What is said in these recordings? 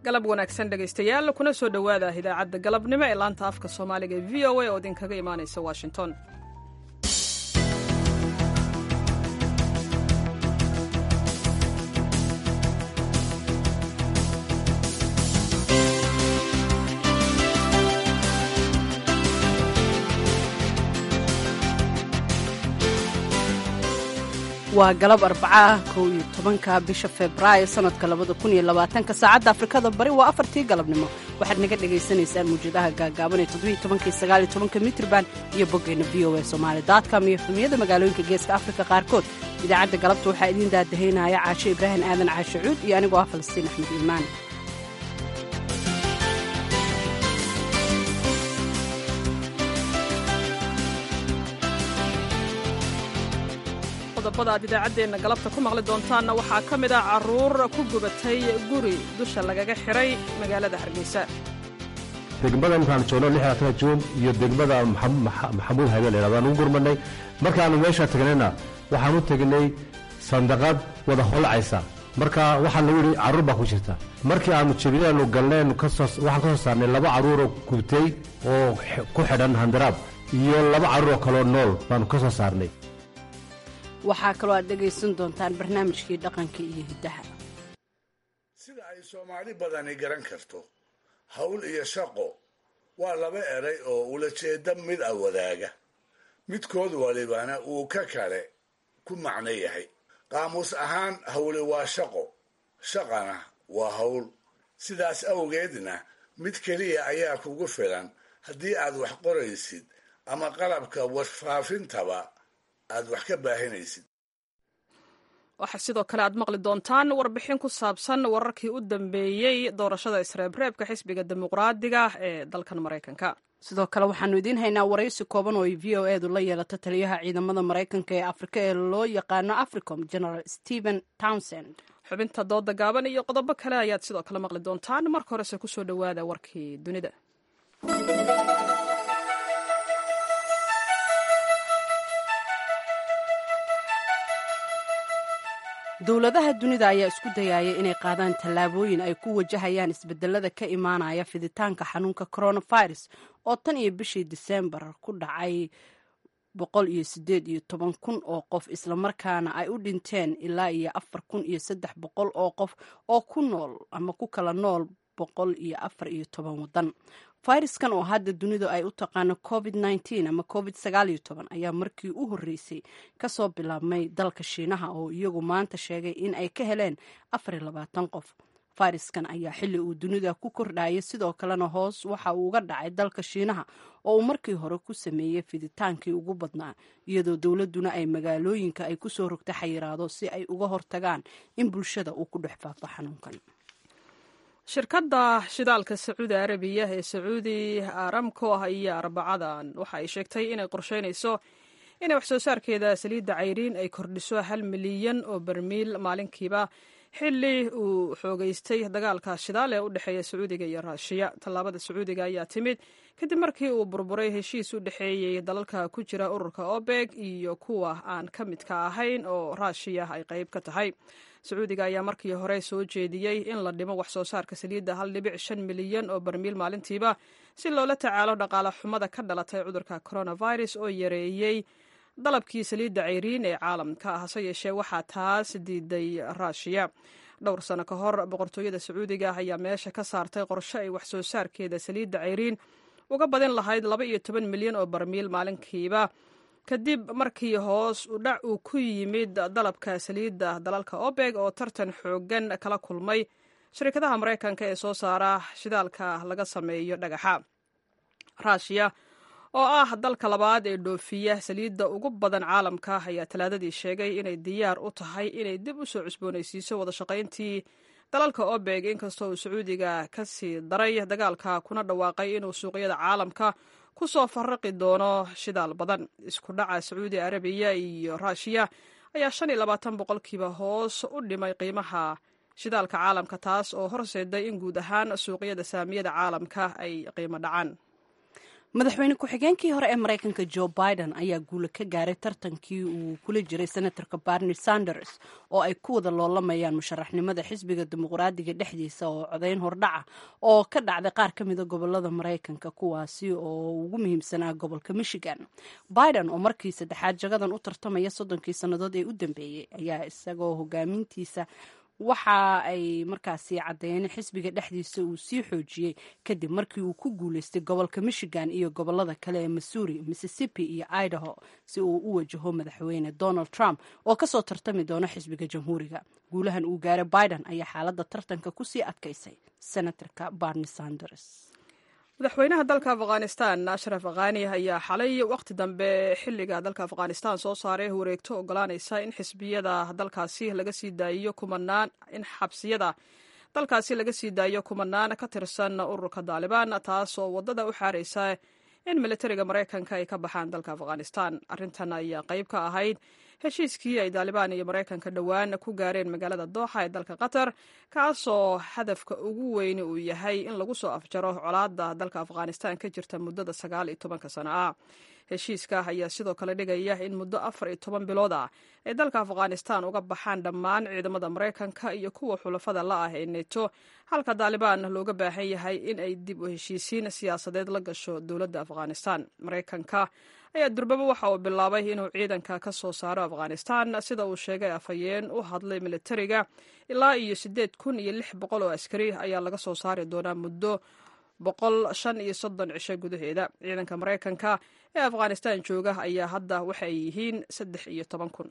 galab wanaagsan dhegaystayaal kuna soo dhowaada idaacadda galabnimo ee laanta afka soomaaliga ee v o a oo idinkaga imaanaysa washington waa galab arbacaah kow iyo tobanka bisha febraayo sanadka labada kun iyo labaatanka saacadda afrikada bari waa afartii galabnimo waxaad naga dhagaysanaysaan muwjadaha gaagaaban ee toddobiyo tobankii sagaaliyo tobanka mitrban iyo boggeenna v o a somaali dotcom iyo xumiyada magaalooyinka geeska afrika qaarkood idaacadda galabta waxaa idiin daadahaynaya caashe ibraahim aadan caashe cuud iyo anigoo ah falastiin axmed iimaan qodobada aad idaacaddeenna galabta ku maqli doontaanna waxaa ka mid ah carruur ku gubatay guri dusha lagaga xiray magaalada hargeysa degmada markaan joogno lixdaatan juun iyo degmada maxamuud habeel aan ugu gurmanay markaanu meesha tagnayna waxaan u tegnay sandaqad wada holacaysa marka waxaa lagu yidhi carruur baa ku jirta markii aanu jebinaanu galneen waxaan ka soo saarnay laba carruuroo gubtay oo ku xidhan handaraab iyo laba carruur oo kaloo nool baanu ka soo saarnay waxaa kaloo aad dhegaysan doontaan barnaamijkii dhaqanka iyo hiddaha sida ay soomaali badani garan karto hawl iyo shaqo waa laba eray oo ulajeeda mid a wadaaga midkood walibana uu ka kale ku macno yahay qaamuus ahaan hawli waa shaqo shaqana waa hawl sidaas awgeedna mid keliya ayaa kugu filan haddii aad wax qoraysid ama qalabka warfaafintaba aad wax ka baahinaysid waxaa sidoo kale aad maqli doontaan warbixin ku saabsan wararkii u dambeeyey doorashada isreebreebka xisbiga dimuqraadiga ee dalkan maraykanka sidoo kale waxaanu idiin haynaa waraysi kooban oo ay v o edu la yeelato taliyaha ciidamada maraykanka ee afrika ee loo yaqaano africom general stephen townsend xubinta dooda gaaban iyo qodobo kale ayaad sidoo kale maqli doontaan marka horese kusoo dhowaada warkii dunida dowladaha dunida ayaa isku dayaya inay qaadaan tallaabooyin ay ku wajahayaan isbedelada ka imaanaya fiditaanka xanuunka coronavirus oo tan iyo bishii diseembar ku dhacay boqol iyo sideed iyo toban kun oo qof islamarkaana ay u dhinteen ilaa iyo afar kun iyo saddex boqol oo qof oo ku nool ama ku kala nool boqol iyo afar iyo toban waddan fayraskan oo hadda dunidu ay u taqaano covid nteen ama covid sagaaliyo toban ayaa markii u horreysay kasoo bilaabmay dalka shiinaha oo iyagu maanta sheegay in ay ka heleen afar iyo labaatan qof fayraskan ayaa xilli uu dunida ku kordhayay sidoo kalena hoos waxa uu uga dhacay dalka shiinaha oo uu markii hore ku sameeyey fiditaankii ugu badnaa iyadoo dowladuna ay magaalooyinka ay kusoo rogta xayiraado si ay uga hortagaan in bulshada uu ku dhex faafo xanuunkan shirkadda shidaalka sacuudi arabiya ee sacuudi aramco ah iyo arbacadan waxa ay sheegtay inay qorsheynayso inay wax soo saarkeeda saliidda cayriin ay kordhiso hal milyan oo barmiil maalinkiiba xilli uu xoogeystay dagaalka shidaal ee u dhexeeya sacuudiga iyo raashiya tallaabada sacuudiga ayaa timid kadib markii uu burburay heshiis u dhexeeyey dalalka ku jira ururka obeg iyo kuwa aan ka midka ahayn oo raashiya ay qayb ka tahay sacuudiga ayaa markii hore soo jeediyey in la dhimo wax soo saarka saliidda hal dhibic shan milyan oo barmiil maalintiiba si loola tacaalo dhaqaale xumada ka dhalatay cudurka coronavirus oo yareeyey dalabkii saliidda cayriin ee caalamka hase yeeshee waxaa taas diiday raashiya dhowr sano ka hor boqortooyada sacuudiga ayaa meesha ka saartay qorshe ay wax soo saarkeeda saliidda cayriin uga badin lahayd laba iyo toban milyan oo barmiil maalinkiiba kadib markii hoos u dhac uu ku yimid dalabka saliidda dalalka obeg oo tartan xoogan kala kulmay shirkadaha maraykanka ee soo saara shidaalka laga sameeyo dhagaxa raashiya oo ah dalka labaad ee dhoofiya saliidda ugu badan caalamka ayaa talaadadii sheegay inay diyaar u tahay inay dib u soo cusboonaysiiso wadashaqayntii dalalka obeg inkastoo uu sacuudiga ka sii daray dagaalka kuna dhawaaqay inuu suuqyada caalamka ku soo faraqi doono shidaal badan isku dhaca sacuudi arabiya iyo raashiya ayaa shan iyo labaatan boqolkiiba hoos u dhimay qiimaha shidaalka caalamka taas oo horseeday in guud ahaan suuqyada saamiyada caalamka ay qiimo dhacaan madaxweyne ku-xigeenkii hore ee maraykanka joe biden ayaa guula ka gaaray tartankii uu kula jiray senatorka barni sanders oo ay ku wada loolamayaan musharaxnimada xisbiga dimuqraadiga dhexdiisa oo codayn hordhaca oo ka dhacday qaar ka mida gobolada maraykanka kuwaasi oo ugu muhiimsanaa gobolka michigan biden oo markii saddexaad jagadan u tartamaya soddonkii sannadood ee u dambeeyey ayaa isagoo hogaamintiisa waxa ay markaasi caddeeyeen in xisbiga dhexdiisa uu sii xoojiyey kadib markii uu ku guuleystay gobolka michigan iyo gobolada kale ee missouri mississippi iyo idaho si uu u wajaho madaxweyne donald trump oo kasoo tartami doona xisbiga jamhuuriga guulahan uu gaaray biden ayaa xaaladda tartanka kusii adkaysay senatorka barni sanders madaxweynaha dalka afghanistan ashraf khani ayaa xalay wakhti dambe xiliga dalka afghanistan soo saaray wareegto ogolaanaysa in xisbiyada dalkaasi laga sii daayiyo kumanaan in xabsiyada dalkaasi laga sii daayiyo kumanaan ka tirsan ururka daalibaan taas oo wadada u xaaraysa in militariga maraykanka ay ka baxaan dalka afghanistan arrintan ayaa qayb ka ahayd heshiiskii ay daalibaan iyo maraykanka dhowaan ku gaareen magaalada dooxa ee dalka qatar kaasoo hadafka ugu weyni uu yahay in lagu soo afjaro colaada dalka afghanistan ka jirta muddada sagaal iyo tobanka sano ah heshiiska ayaa sidoo kale dhigaya in muddo afar iyo toban bilood ah ay dalka afghanistan uga baxaan dhammaan ciidamada maraykanka iyo kuwa xulafada la ah ee neto halka daalibaan looga baahan yahay in ay dib u heshiisiin siyaasadeed la gasho dowladda afghanistan maraykanka ayaa durbaba waxa uu bilaabay inuu ciidanka ka soo saaro afghanistan sida uu sheegay afhayeen u hadlay militariga ilaa iyo siddeed kun iyo lix boqol oo askari ayaa laga soo saari doonaa muddo boqol shan iyo soddon cisho gudaheeda ciidanka maraykanka ee afghanistan jooga ayaa hadda waxa ay yihiin saddex iyo toban kun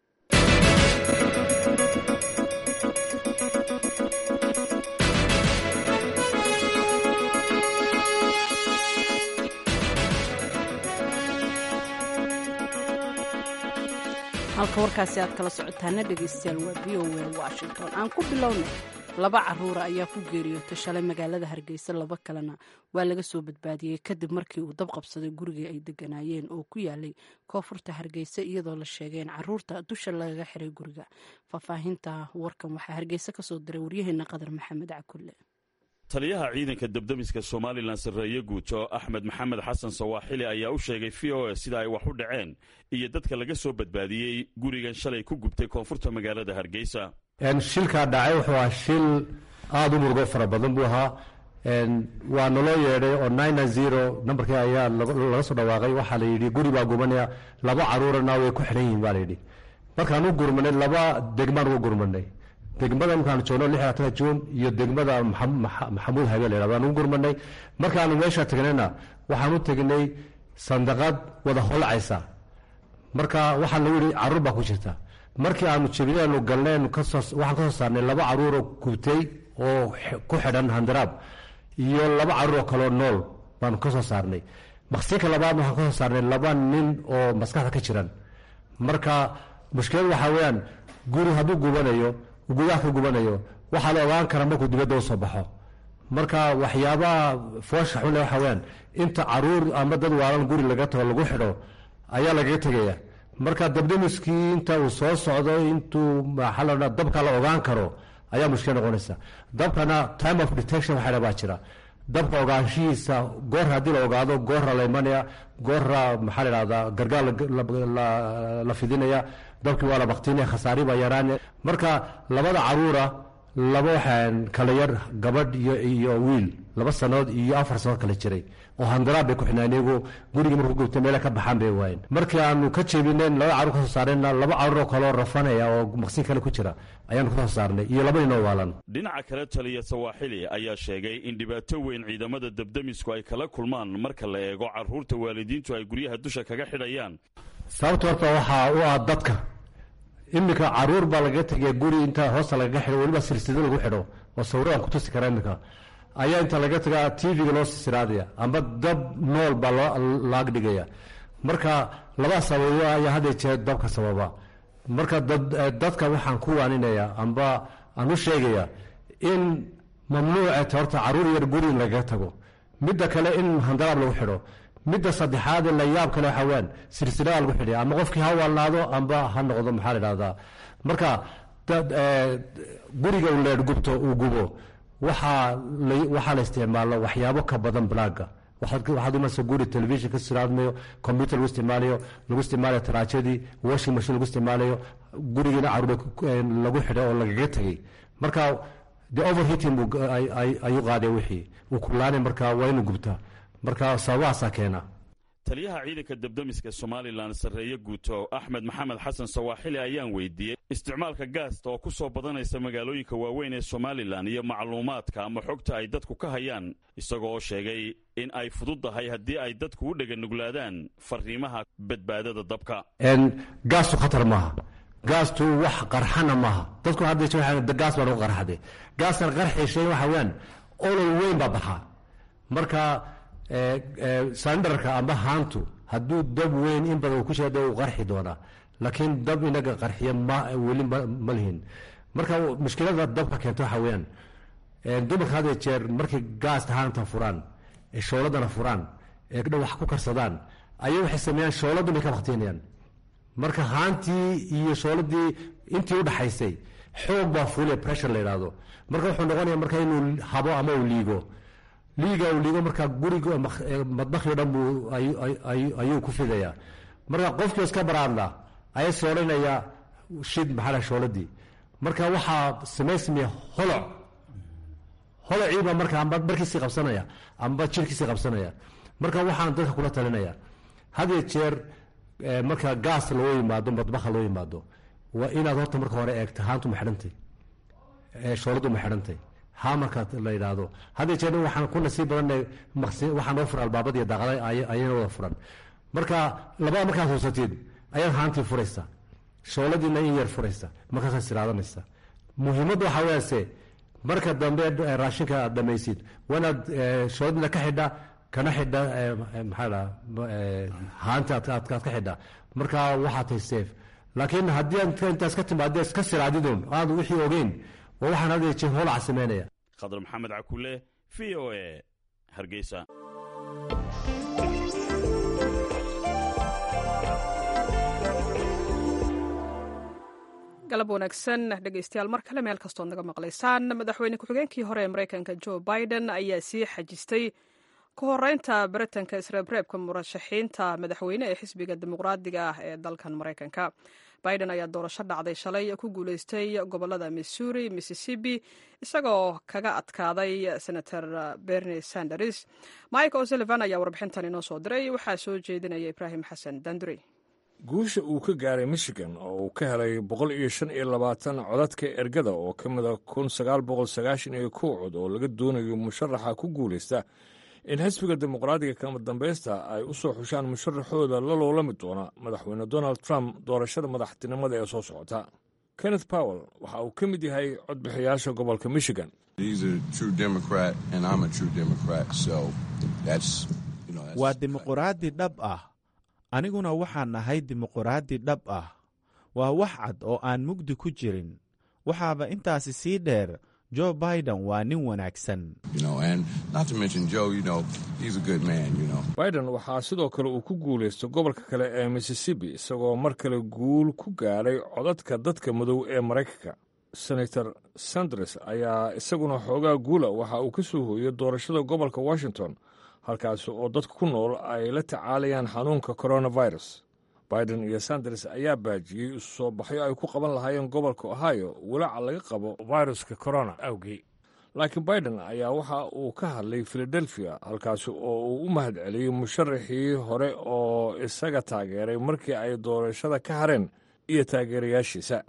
halka warkaasi aad kala socotaana dhegaystayaal waa v o a washington aan ku bilownay laba caruura ayaa ku geeriyootay shalay magaalada hargeysa laba kalena waa laga soo badbaadiyey kadib markii uu dab qabsaday gurigii ay deganaayeen oo ku yaalay koonfurta hargeysa iyadoo la sheegay in caruurta dusha lagaga xiray guriga faahfaahinta warkan waxaa hargeysa kasoo diray waryaheena qadar maxamed cakulle taliyaha ciidanka debdemiska somalilan sarreeye guuto axmed maxamed xasan sawaaxili ayaa u sheegay v o a sida ay wax u dhaceen iyo dadka laga soo badbaadiyey gurigan shalay ku gubtay koonfurta magaalada hargeysa shilkaa dhacay wuxuu ahaa shil aada u murugo fara badan buu ahaa waa naloo yeedhay oo nine zero nambarkii ayaa laga soo dhawaaqay waxaa la yidhi guri baa gubanaya laba caruurana way ku xidhan yihiin baa la yidhi markaan u gurmanay laba degmaan uga gurmanay degmada markaan joogno lix labaatan juun iyo degmada maxamuud habeel la yhahdo aan ugu gurmanay markaanu meesha tagnayna waxaan u tegnay sandaqad wada holcaysa marka waxaa lagu yidhi caruur baa ku jirta markii aanu jebinaanu galnaynu waxaan ka soo saarnay laba caruuroo gubtay oo ku xidhan handaraab iyo laba caruur oo kaleo nool baanu ka soo saarnay maqsinka labaadna waxaan ka soo saarnay laba nin oo maskaxda ka jiran marka mushkiladu waxaa weeyaan guri hadduu gubanayo gudaha ka gubanayo waxaa la ogaan karaa markuu dibadda u soo baxo marka waxyaabaha foosha xunle waxaa weyaan inta caruur ama dad waalan guri laga tago lagu xidho ayaa lagaga tegaya marka dabdamiskii inta uu soo socdo intuu maxaa la odhaa dabka la ogaan karo ayaa mushkil noqonaysa dabkana time of detection waxa baa jira dabka ogaanshihiisa goor haddii la ogaado goorra la imanaya goorra maxaa la idhahdaa gargaar la fidinaya dabkii waa la baktinaya khasaari baa yaraanaya marka labada caruura laba waxaan kala yar gabadh iyo wiil laba sanood iyo afar sanood kala jiray oo handaraab bay ku xidhnaan iyagu gurigii markuu gubtay meele ka baxaan bay waayeen markii aanu ka jebinayn laba caruur ka soo saarayna laba caruur oo kaleo rafanaya oo maqsin kale ku jira ayaanu ka soo saarnay iyo laba ninoo waalan dhinaca kale taliya sawaaxili ayaa sheegay in dhibaato weyn ciidamada debdemisku ay kala kulmaan marka la eego caruurta waalidiintu ay guryaha dusha kaga xidhayaan sababta horta waxaa u ah dadka iminka caruur baa lagaga tegaya guri inta hoosta lagaga xidho weliba silsida lagu xidho oo sawiraan ku tusi kara iminka ayaa inta laga tagaa tvga loo sisiraadaya amba dab nool baa laag dhigaya marka labaa sababo ayaa hadda jeer dabka sababa marka dadka waxaan ku waaninaya amba aan u sheegaya in mamnuuceta horta caruur yar guri in lagaga tago midda kale in handaraab lagu xidho midda saddexaadee la yaab kale waxaa weyaan silsilada lagu xidhaya ama qofkii ha waalnaado amba ha noqdo maxaa la idhahdaa marka guriga uu leedh gubto uu gubo waxaa waxaa la isticmaalo waxyaabo ka badan blaaga waxaad imanaysa guri television ka isticmaalayo computer lagu isticmaalayo lagu isticmaalayo taraajadii washing machine lagu isticmaalayo gurigiina caruur lagu xidhay oo lagaga tegey marka de overheating ayuu qaaday wixii uu kulaanay marka waa inuu gubtaa marka sababahaasaa keena taliyaha ciidanka debdemiska somalilan sarreeye guuto axmed maxamed xasan sawaaxili ayaan weydiiyey isticmaalka gaasta oo ku soo badanaysa magaalooyinka waaweyn ee somalilan iyo macluumaadka ama xogta ay dadku ka hayaan isagoo oo sheegay in ay fududdahay haddii ay dadku u dheganuglaadaan fariimaha badbaadada dabka gaastu khatar maaha gaastu wax qarxana maaha dadku gaas baa lagu qarxaday gaastan qarxayshay waxa weyaan olol weyn baa baxaa marka sandarka amba haantu hadduu dab weyn in badan ku sheeda uu qarxi doonaa laakiin dab inaga qarxiya weli ma lihin marka mushkilada dabka keenta waxa weyaan dumarka had jeer markay gaasta haanta furaan ee shooladana furaan ee dha wax ku karsadaan ayay waxay sameeyaan shooladun bay ka baktiinayaan marka haantii iyo shooladii intii udhaxaysay xoog baa fuule pressure la yidhaahdo marka wuxuu noqonaya marka inuu habo ama uu liigo liiga uu liigo markaa guriga madbakhi o dhan buu ayuu ku fidayaa marka qofkii iska baraadla ayaa soolanaya shid maxaa shooladii marka waxaa samaysmaya holoc holociibaa marka amba barkiisii qabsanaya amba jirkiisii qabsanaya marka waxaan dadka kula talinaya hadiyo jeer marka gaas loo yimaado madbakha loo yimaado waa inaad horta marka hore eegta haantu ma xidhantay shooladu ma xidhantay ha marka la yidhaahdo hadda jeer waxaan ku nasiib badanay waxaa noo furan albaabada iyo daaqada ayayna wada furan marka labada markaad huusatid ayaad haantii furaysa shooladiina in yar furaysa markaasaad siraadanaysa muhiimadda waxaa weyaase marka dambe raashinka aad dhamaysid waa inaad shooladina ka xidha kana xidha maxaa dhaa haanta aad ka xidha marka waxaa tahay safe laakiin haddii aad intaas ka timaadee iska siraadidun aad wixii ogeyn waa waxaan hadda jeer hoolaca samaynaya khadar maxamed cakule v o e hargeysa galab wanaagsan dhegeystayaal mar kale meel kastood naga maqlaysaan madaxweyne ku-xigeenkii hore ee maraykanka joe biden ayaa sii xajistay ku horeynta baritanka isreebreebka murashaxiinta madaxweyne ee xisbiga dimuqraadiga ah ee dalkan maraykanka biden ayaa doorasho dhacday shalay ku guuleystay gobolada missouri mississippi isagoo kaga adkaaday senator bernie sanders mike o'sullivan ayaa warbixintan inoo soo diray waxaa soo jeedinaya ibraahim xasan danduri guusha uu ka gaaray michigan oo uu ka helay boqol iyo shan iyo labaatan codadka ergada oo ka mida kun sagaal boqol sagaashan iyo kow cod oo laga doonayo musharaxa ku guulaysta in xisbiga dimuqraadiga kama dambaysta ay u soo xushaan musharaxooda la loolami doona madaxweyne donald trump doorashada madaxtinimada ee soo socota kenneth powell waxa uu ka mid yahay codbixiyaasha gobolka michigan waa dimuqraadi dhab ah aniguna waxaan nahay dimuqraadi dhab ah waa wax cad oo aan mugdi ku jirin waxaaba intaasi sii dheer jo biden waa nin wanaagsan biden waxaa sidoo kale uu ku guulaystay gobolka kale ee mississippi isagoo mar kale guul ku gaadhay codadka dadka madow ee maraykanka senator sanders ayaa isaguna xoogaa guula waxa uu ka soo hooyey doorashada gobolka washington halkaasi oo dadka ku nool ay la tacaalayaan xanuunka coronavirus biden iyo sanders ayaa baajiyey isu soo baxyo ay ku qaban lahaayeen gobolka ohio walaaca laga qabo viruska corona awgii laakiin biden ayaa waxa uu ka hadlay filadelfia halkaasi oo uu u mahad celiyey musharaxii hore oo isaga taageeray markii ay doorashada ka hareen iyo taageerayaashiisa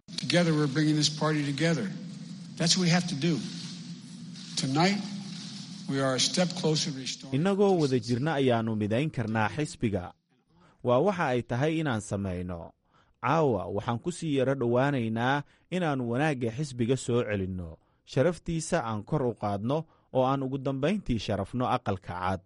innagoo wada jirna ayaannu midayn karnaa xisbiga waa waxa ay tahay inaan samayno caawa waxaan ku sii yaro dhowaanaynaa inaannu wanaagga xisbiga soo celinno sharaftiisa aan kor u qaadno oo aan ugu dambayntii sharafno aqalka cad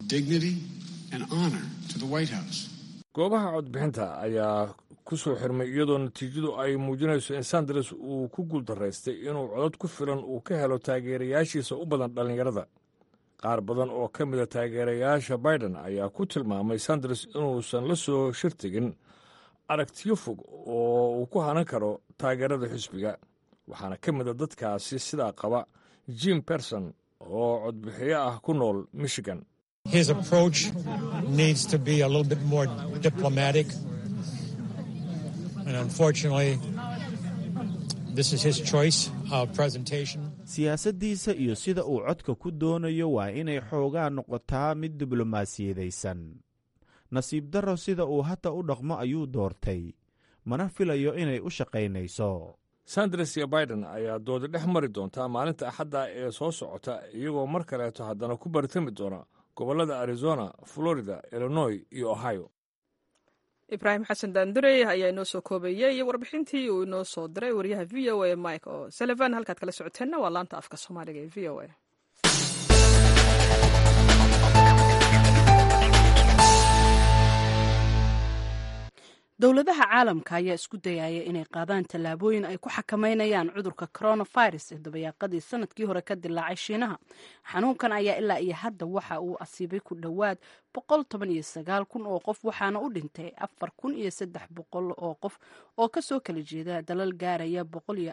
goobaha codbixinta ayaa ku soo xirmay iyadoo natiijadu ay muujinayso in sanders uu ku guuldaraystay inuu codod ku filan uu ka helo taageerayaashiisa u badan dhallinyarada qaar badan oo ka mida taageerayaasha biden ayaa ku tilmaamay sanders inuusan la soo shirtegin aragtiyo fog oo uu ku hanan karo taageerada xisbiga waxaana ka mida dadkaasi sidaa qaba jim berson oo codbixiyo ah ku nool michigan His approach needs to be a little bit more diplomatic. And unfortunately, this is his choice of presentation. siyaasaddiisa iyo sida uu codka ku doonayo waa inay xoogaa noqotaa mid diblomaasiyadaysan nasiib darro sida uu hadda u dhaqmo ayuu doortay mana filayo inay u shaqaynayso sanders iyo biden ayaa doodi dhex mari doontaa maalinta axadda ee soo socota iyagoo mar kaleeto haddana ku baritami doona gobollada arizona florida illinois iyo ohio ibraahim xasan daandurey ayaa inoo soo koobayey warbixintii uu inoo soo diray wariyaha v o a mike o sullivan halkaad kala socoteenna waa laanta afka soomaaliga ee v o a dowladaha caalamka ayaa isku dayaya inay qaadaan tallaabooyin ay ku xakameynayaan cudurka coronavirus ee dabayaaqadii sanadkii hore ka dilaacay shiinaha xanuunkan ayaa ilaa iyo hadda waxa uu asiibay ku dhowaad kun oo qof waxaana u dhintay kun oo qof oo kasoo kala jeeda dalal gaaraya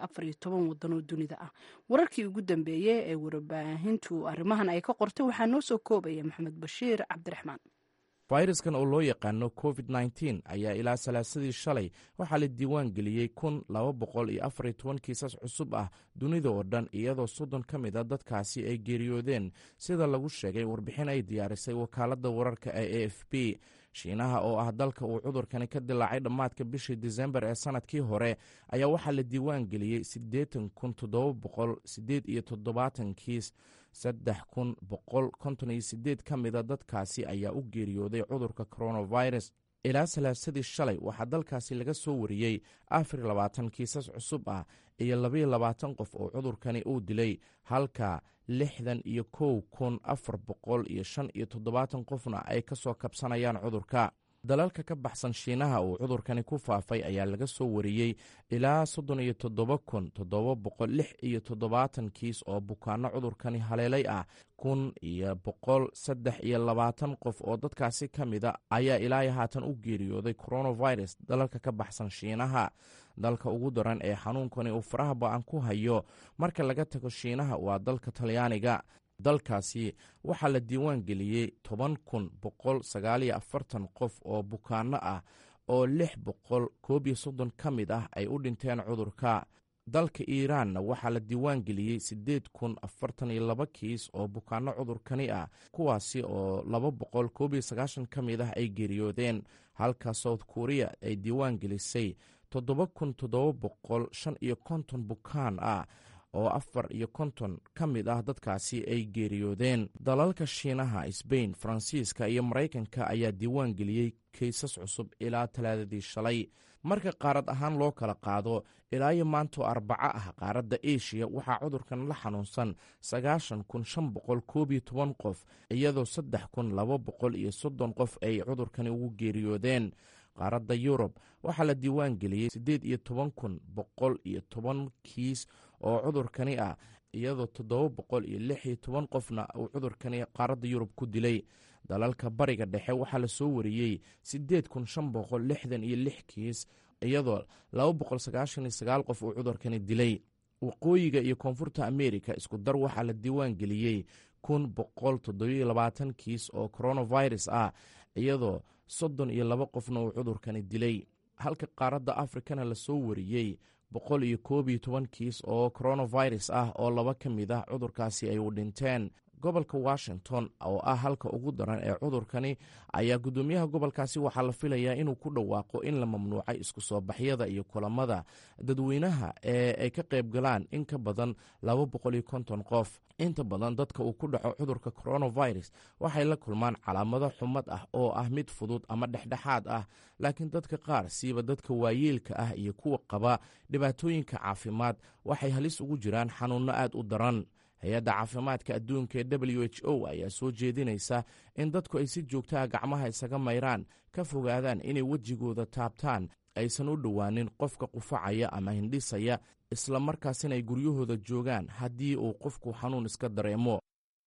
wadan oo dunida ah wararkii ugu dambeeyey ee warbaahintu arrimahan ay ka qortay waxaa noo soo koobaya maxamed bashiir cabdiraxmaan fayraskan oo loo yaqaano covid nteen ayaa ilaa salaasadii shalay waxaa la diiwaan geliyey kun laba boqol iyo afariyo toban kiisas cusub ah dunida oo dhan iyadoo soddon ka mid a dadkaasi ay geeriyoodeen sida lagu sheegay warbixin ay diyaarisay wakaaladda wararka ee a f b shiinaha oo ah dalka uu cudurkani ka dilaacay dhammaadka bishii disembar ee sanadkii hore ayaa waxaa la diiwaan geliyey siddeetan kun toddoba boqol siddeed iyo toddobaatan kiis saddex kun boqol konton iyo sideed ka mida dadkaasi ayaa u geeriyooday cudurka coronavirus ilaa salaasadii shalay waxaa dalkaasi laga soo wariyey afar labaatan kiisas cusub ah iyo labaiyo labaatan qof oo cudurkani uu dilay halka lixdan iyo kow kun afar boqol iyo shan iyo toddobaatan qofna ay ka soo kabsanayaan cudurka dalalka ka baxsan shiinaha uu cudurkani ku faafay ayaa laga soo wariyey ilaa soddon iyo toddoba kun toddoba boqol lix iyo toddobaatan kiis oo bukaano cudurkani haleelay ah kun iyo boqol saddex iyo labaatan qof oo dadkaasi ka mida ayaa ilaa haatan u geeriyooday coronavirus dalalka ka baxsan shiinaha dalka ugu daran ee xanuunkani uu faraha ba-an ku hayo marka laga tago shiinaha waa dalka talyaaniga dalkaasi waxaa la diiwaan geliyey toban kun boqol sagaaliyo afartan qof oo bukaano ah oo lix boqol koob iyo soddon ka mid ah ay u dhinteen cudurka dalka iiraanna waxaa la diiwaan geliyey siddeed kun afartan iyo laba kiis oo bukaano cudurkani ah kuwaasi oo laba boqol koob iyo sagaashan ka mid ah ay geeriyoodeen halka south korea ay diiwaan gelisay toddoba kun toddoba boqol shan iyo konton bukaan ah oo afar iyo konton ka mid ah dadkaasi ay geeriyoodeen dalalka shiinaha sbain faransiiska iyo maraykanka ayaa diiwaan geliyey kaysas cusub ilaa talaadadii shalay marka qaarad ahaan loo kala qaado ilaa iyo maantoo arbaco ah qaaradda eshiya waxaa cudurkan la xanuunsan sagaashan kun shan boqol koob iyo toban qof iyadoo saddex kun laba boqol iyo soddon qof ay cudurkani ugu geeriyoodeen qaaradda yurub waxaa la diiwaan geliyey siddeed iyo toban kun boqol iyo toban kiis oo cudurkani ah iyadoo toddoba boqol iyo lix iyo toban qofna uu cudurkani qaaradda yurub ku dilay dalalka bariga dhexe waxaa la soo wariyey siddeed kun shan boqol lixdan iyo lix kiis iyadoo laba boqol sagaashan iyo sagaal qof uu cudurkani dilay waqooyiga iyo koonfurta ameerika isku dar waxaa la diiwaan geliyey kun boqol toddobiyo labaatan kiis oo coronavirus ah iyadoo soddon iyo laba qofna uu cudurkani dilay halka qaaradda afrikana lasoo wariyey boqol iyo koob iyo toban kiis oo coronavirus ah oo laba ka mid ah cudurkaasi ay u dhinteen gobolka washington oo ah halka ugu daran ee cudurkani ayaa guddoomiyaha gobolkaasi waxaa la filayaa inuu ku dhawaaqo in la mamnuucay isku soo baxyada iyo kulamada dadweynaha ee ay ka qayb galaan in ka badan laba boqol iyo konton qof inta badan dadka uu ku dhaco cudurka coronavirus waxay la kulmaan calaamado xumad ah oo ah mid fudud ama dhexdhexaad ah laakiin dadka qaar siiba dadka waayeelka ah iyo kuwa qaba dhibaatooyinka caafimaad waxay halis ugu jiraan xanuunno aad u daran hay-adda caafimaadka adduunka ee w h o ayaa soo jeedinaysa in dadku ay si joogtaha gacmaha isaga mayraan ka fogaadaan inay wejigooda taabtaan aysan u dhowaanin qofka qufacaya ama hindhisaya isla markaasina ay guryahooda joogaan haddii uu qofku xanuun iska dareemo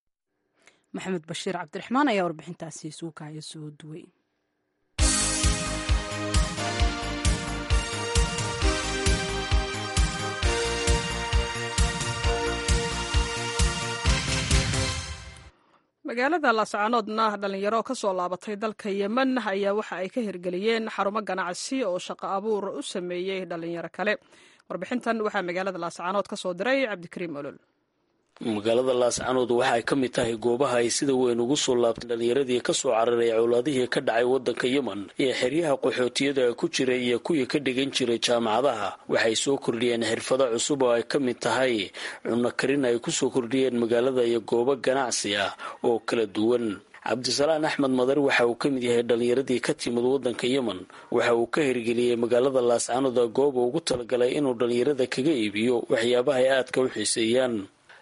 maxamed bashiir cabdiraxmaan ayaa warbixintaasi suukaya soo duway magaalada laascaanoodna dhalinyaro ka soo laabatay dalka yemen ayaa waxa ay ka hirgeliyeen xarumo ganacsi oo shaqo abuur u sameeyey dhalinyaro kale warbixintan waxaa magaalada laascaanood ka soo diray cabdikariim olol magaalada laascanood waxa ay ka mid tahay goobaha ay sida weyn ugu soo laabtay dhalinyaradii ka soo cararay cowlaadihii ka dhacay waddanka yemen iyo xeryaha qaxootiyada ku jiray iyo kuwii ka dhigan jiray jaamacadaha waxay soo kordhiyeen xirfado cusub oo ay ka mid tahay cunno karin ay kusoo kordhiyeen magaalada iyo goobo ganacsi ah oo kala duwan cabdisalaan axmed madar waxa uu ka mid yahay dhalinyaradii ka timid waddanka yemen waxa uu ka hirgeliyey magaalada laascanood gooba ugu talagalay inuu dhalinyarada kaga iibiyo waxyaabaha ay aadka u xiiseeyaan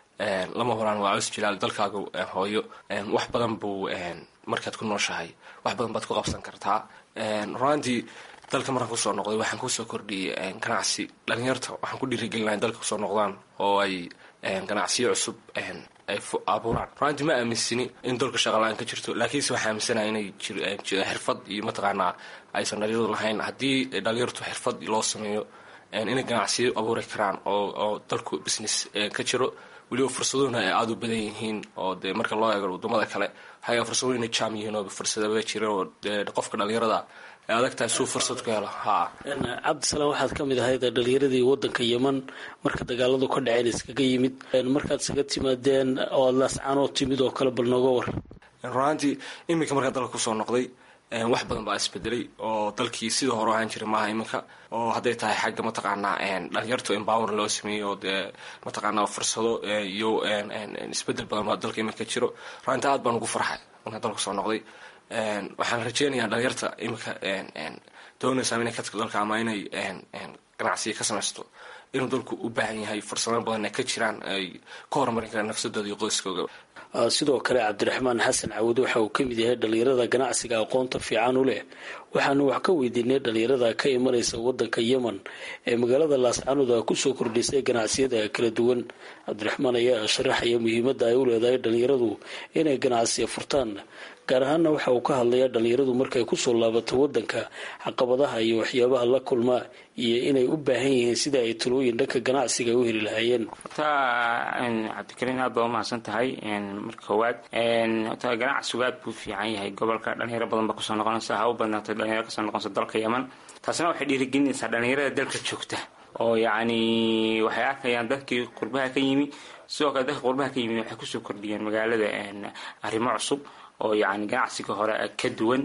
lama horaan waa cus jilaal dalkaaga hooyo wax badan buu markaad ku nooshahay wax badan baad ku qabsan kartaa runaantii dalka markaan kusoo noqday waxaan kusoo kordhiyey ganacsi dhalinyarta waxaan ku dhiirigelinahay dalka kusoo noqdaan oo ay ganacsiyo cusub ay abuuraan runaantii ma aaminsini in dalka shaqalaan ka jirto laakiinse waxaa aaminsanaha inay xirfad iyo mataqaanaa aysan dhalinyaradu lahayn haddii dhalinyartu xirfad loo sameeyo inay ganacsiyo abuuri karaan oo dalku business ka jiro weliba fursaduhuna ay aada u badan yihiin oo dee marka loo eego wadamada kale waxaa fursaduhu inay jaam yihiin oo fursadaba jira oo qofka dhalinyarada ay adagtahay suu fursad ku helo ha cabdisalaam waxaad ka mid ahayd dhalinyaradii waddanka yemen marka dagaaladu ka dhaceen iskaga yimid markaad isaga timaadeen oo aad laascaanoo timid oo kale bal nooga war runaantii iminka markaa dalka kusoo noqday wax badan baa isbedelay oo dalkii sidii hore ahaan jiray maaha iminka oo hadday tahay xagga mataqaanaa dhalinyartu empower loo sameeyey oo dee mataqaanaa fursado iyo isbedel badan baa dalka iminka jiro runaanti aad baan ugu farxay markaan dalka kusoo noqday waxaan rajeynayaa dhalinyarta iminka doonaysaa inay ka tagto dalka ama inay ganacsiya ka samaysto inuu dalku u baahan yahay fursado badan ay ka jiraan ay ka horumarin karaan nafsadooda iyo qoyskooga sidoo kale cabdiraxmaan xasan cawud waxa uu ka mid yahay dhalinyarada ganacsiga aqoonta fiican u leh waxaanu wax ka weydiinay dhalinyarada ka imanaysa wadanka yemen ee magaalada laascanood a kusoo kordhisay ganacsiyada kala duwan cabdiraxmaan ayaa sharaxaya muhiimadda ay u leedahay dhalinyaradu inay ganacsiya furtaan gaar ahaana waxa uu ka hadlayaa dhalinyaradu markay kusoo laabato wadanka caqabadaha iyo waxyaabaha la kulmaa iyo inay u baahan yihiin sida ay talooyin dhanka ganacsiga u heli lahaayeen horta cabdikariin aad baa umahadsan tahay marka koowaad horta ganacsigu aad buu fiican yahay gobolka dhalinyaro badan baa kusoo noqonaysa ha u badnaatay dhalinyaro kasoo noqonaysa dalka yemen taasina waxay dhiirigelinaysaa dhalinyarada dalka joogta oo yacni waxay arkayaan dadkii qurbaha ka yimi sidoo kale dadka qurbaha ka yimi waxay kusoo kordhiyeen magaalada arrimo cusub oo yacni ganacsiga hore ka duwan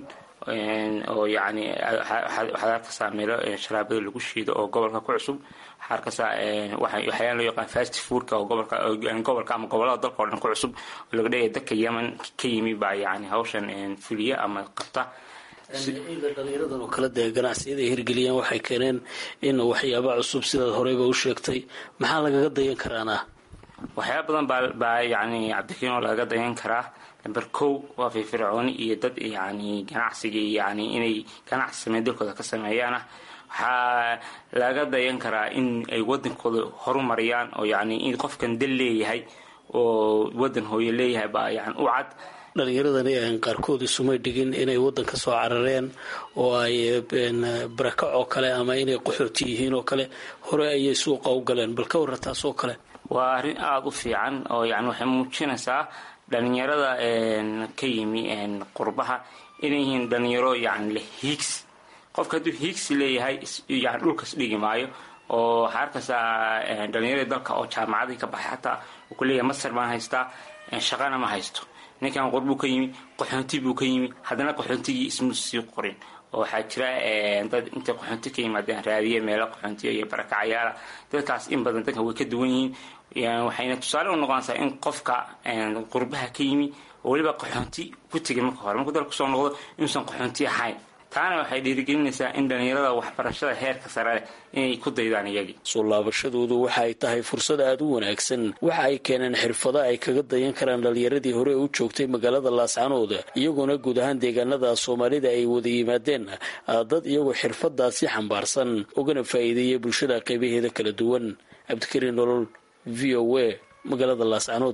oo yacni waxaad arkaysaa meelo sharaabada lagu shiido oo gobolka ku cusub waxaa arkaysaa waxyaala loo yaqaan fast foodka oo gobolka gobolka ama gobolada dalka oo dhan ku cusub oo laga dhigaya dadka yemen ka yimi baa yacni hawshan fuliya ama qabta dhalinyaradan oo kale dee ganacsiyada ay hirgeliyeen waxay keeneen in waxyaaba cusub sidaad horeyba u sheegtay maxaa lagaga dayan karaana waxyaaba badan baa baa yacni cabdikariin oo lagaga dayan karaa number kow waa firfircooni iyo dad yacni ganacsigii yacni inay ganacsi sameyn dalkooda ka sameeyaana waxaa laga dayan karaa in ay wadankooda horumariyaan oo yacni in qofkan dal leeyahay oo wadan hooyo leeyahay baa yani u cad dhalinyaradani aan qaarkood isumay dhigin inay waddan ka soo carareen oo ay barakac oo kale ama inay qaxooti yihiin oo kale hore ayay suuqa u galeen bal ka warra taas oo kale waa arrin aada u fiican oo yani waxay muujinaysaa dhalinyarada ka yimi qurbaha inay yihiin dhalinyaro yani leh hiigsi qofka hadduu hiigsi leeyahay yani dhulkas dhigi maayo oo waxaa arkaysaa dhalinyarada dalka oo jaamacadii ka baxay xataa uu ku leeyahay masar baan haystaa shaqana ma haysto ninkan qurbuu ka yimi qaxoonti buu ka yimi haddana qaxoontigii ismu sii qorin oo waxaa jira dad intay qaxoonti ka yimaadeen raadiye meelo qaxoontiya iyo barakacayaala dadkaas in badan dadka way ka duwan yihiin waxayna tusaale u noqonaysaa in qofka qurbaha ka yimi oo weliba qaxoonti ku tegay marka hore markuu dalka kusoo noqdo inuusan qaxoonti ahayn taana waxay dhiirigelinaysaa in dhalinyarada waxbarashada heerka sare leh inay ku daydaan iyagii soo laabashadoodu waxa ay tahay fursad aada u wanaagsan waxa ay keeneen xirfado ay kaga dayan karaan dhalinyaradii hore u joogtay magaalada laascanood iyagoona guud ahaan deegaanada soomaalida ay wada yimaadeen dad iyagoo xirfadaasi xambaarsan ugana faa'iideeya bulshada qaybaheeda kala duwan cabdikariin nolol v o a magaalada laascanood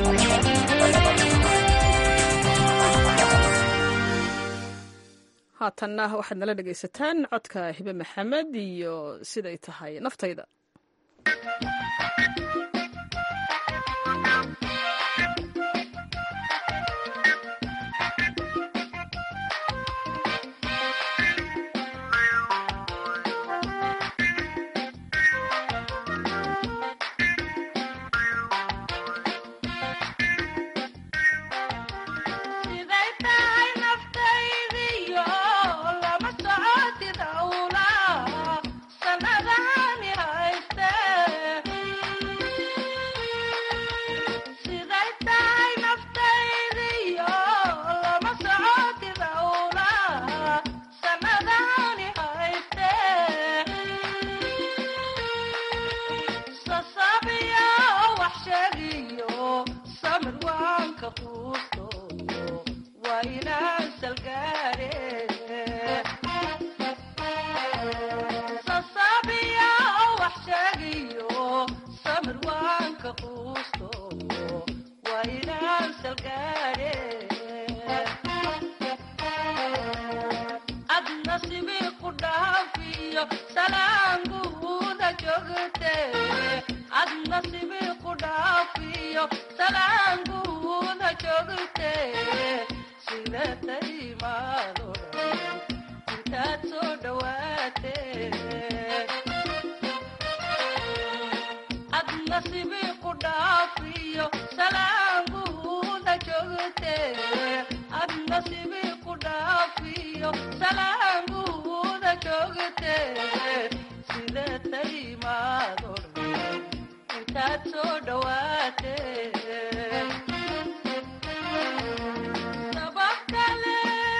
haatanna waxaad nala dhegaysataan codka hibe maxamed iyo siday tahay naftayda waa inaan salgaare sasaabiya oo wax sheegiyo samir waan ka quusto waa inaan salgaare ad nasibi ku dhaafiyo salaanguuda joogte ad nasibi ku dhaafiyo salaanguuda joogte sida taimaado dhan intaad soo dhawaate ad nasibi ku dhaafiyo salaanguuda joogte ad nasibi ku dhaafiyo salaanguuda joogte sida taimaado dhan intaad soo dhawaate sabab kale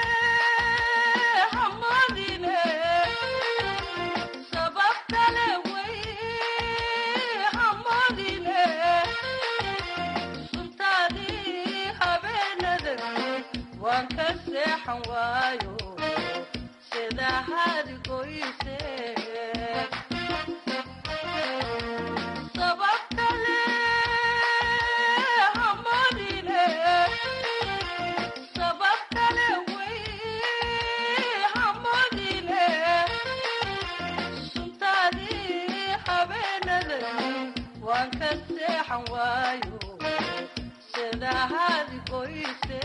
hamadine sabab kale way hamadine suntaadii habeenadan waan ka seexan waayo sida hadigoyse sabab kale hamadine sabab kale way hamadine suntaadii habeenadan waan ka seexan waayo sida hadigoyse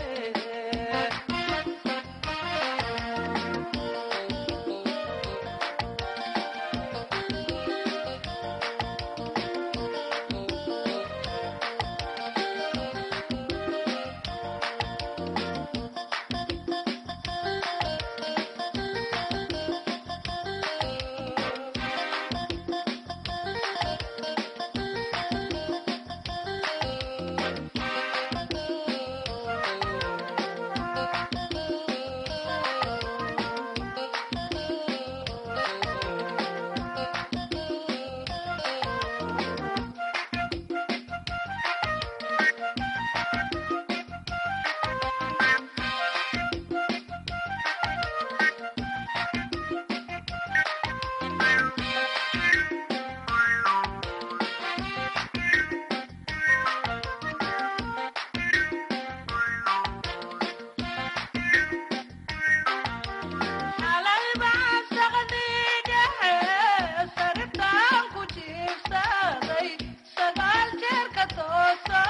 xalay baan saqdii dhexe saribtaan ku jiibsaday sagaal jeer ka tooso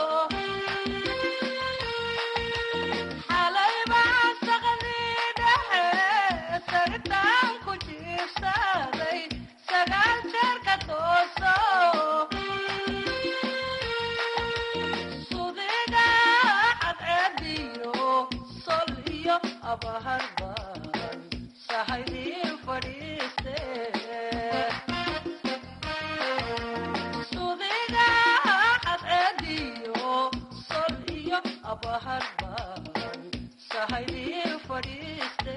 xalay baan saqdii dhexe saribtaan ku jiibsaday sagaal jeer ka tooso sudiga cadceediyo sol iyo abaharban sahaydii fadhiiste sudiga cadceediyo sol iyo abaharban sahaydii fadhiiste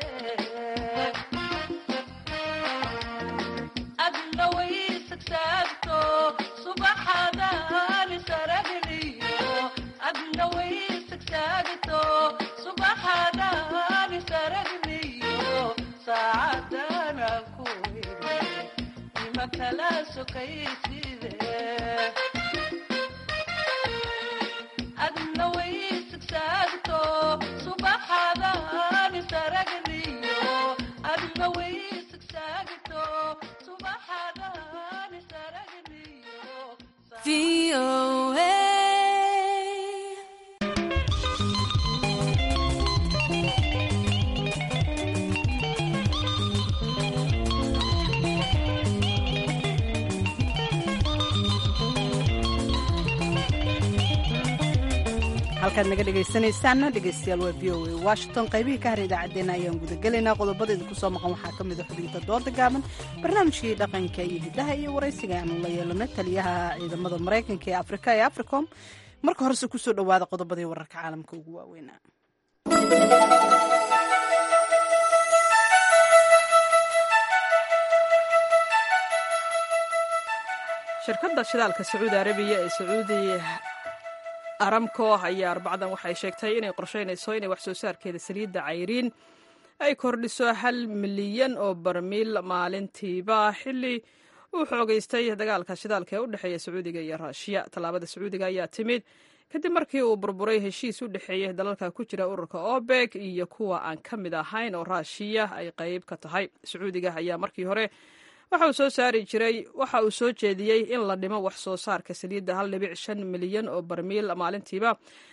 adna way sagsaagto subaxadani saragniyo adna way sagsaagto subaxadani saragniyo saacadana ku iri ima kala sokayside adna way sagsaagto subaxadani saragniyo adna way sagsaagto subaxadani saragniyo halkaad naga dhegaysanaysaanna dhegaystayaal waa v o a washington qaybihii ka har idaacaddeenna ayaan gudagelaynaa qodobada idinku soo maqan waxaa ka mid a xubinta dooda gaaban barnaamijkii dhaqanka iyo hiddaha iyo waraysiga aanu la yeelanay taliyaha ciidamada maraykanka ee afrika ee africom marka horese kusoo dhowaada qodobadii wararka caalamka ugu waaweynaa shirkadda shidaalka sacuudi arabiya ee sacuudi aramco ayaa arbacdan waxay sheegtay inay qorsheynayso inay wax soo saarkeeda saliidda cayriin ay kordhiso hal milyan oo barmiil maalintiiba xilli uu xoogeystay dagaalka shidaalka ee u dhexeeya sacuudiga iyo raashiya tallaabada sacuudiga ayaa timid kadib markii uu burburay heshiis u dhexeeyey dalalka ku jira ururka obeg iyo kuwa aan ka mid ahayn oo raashiya ay qayb ka tahay sacuudiga ayaa markii hore waxa uu soo saari jiray waxa uu soo jeediyey in la dhimo wax soo saarka saliidda hal dhibic shan milyan oo barmiil maalintiiba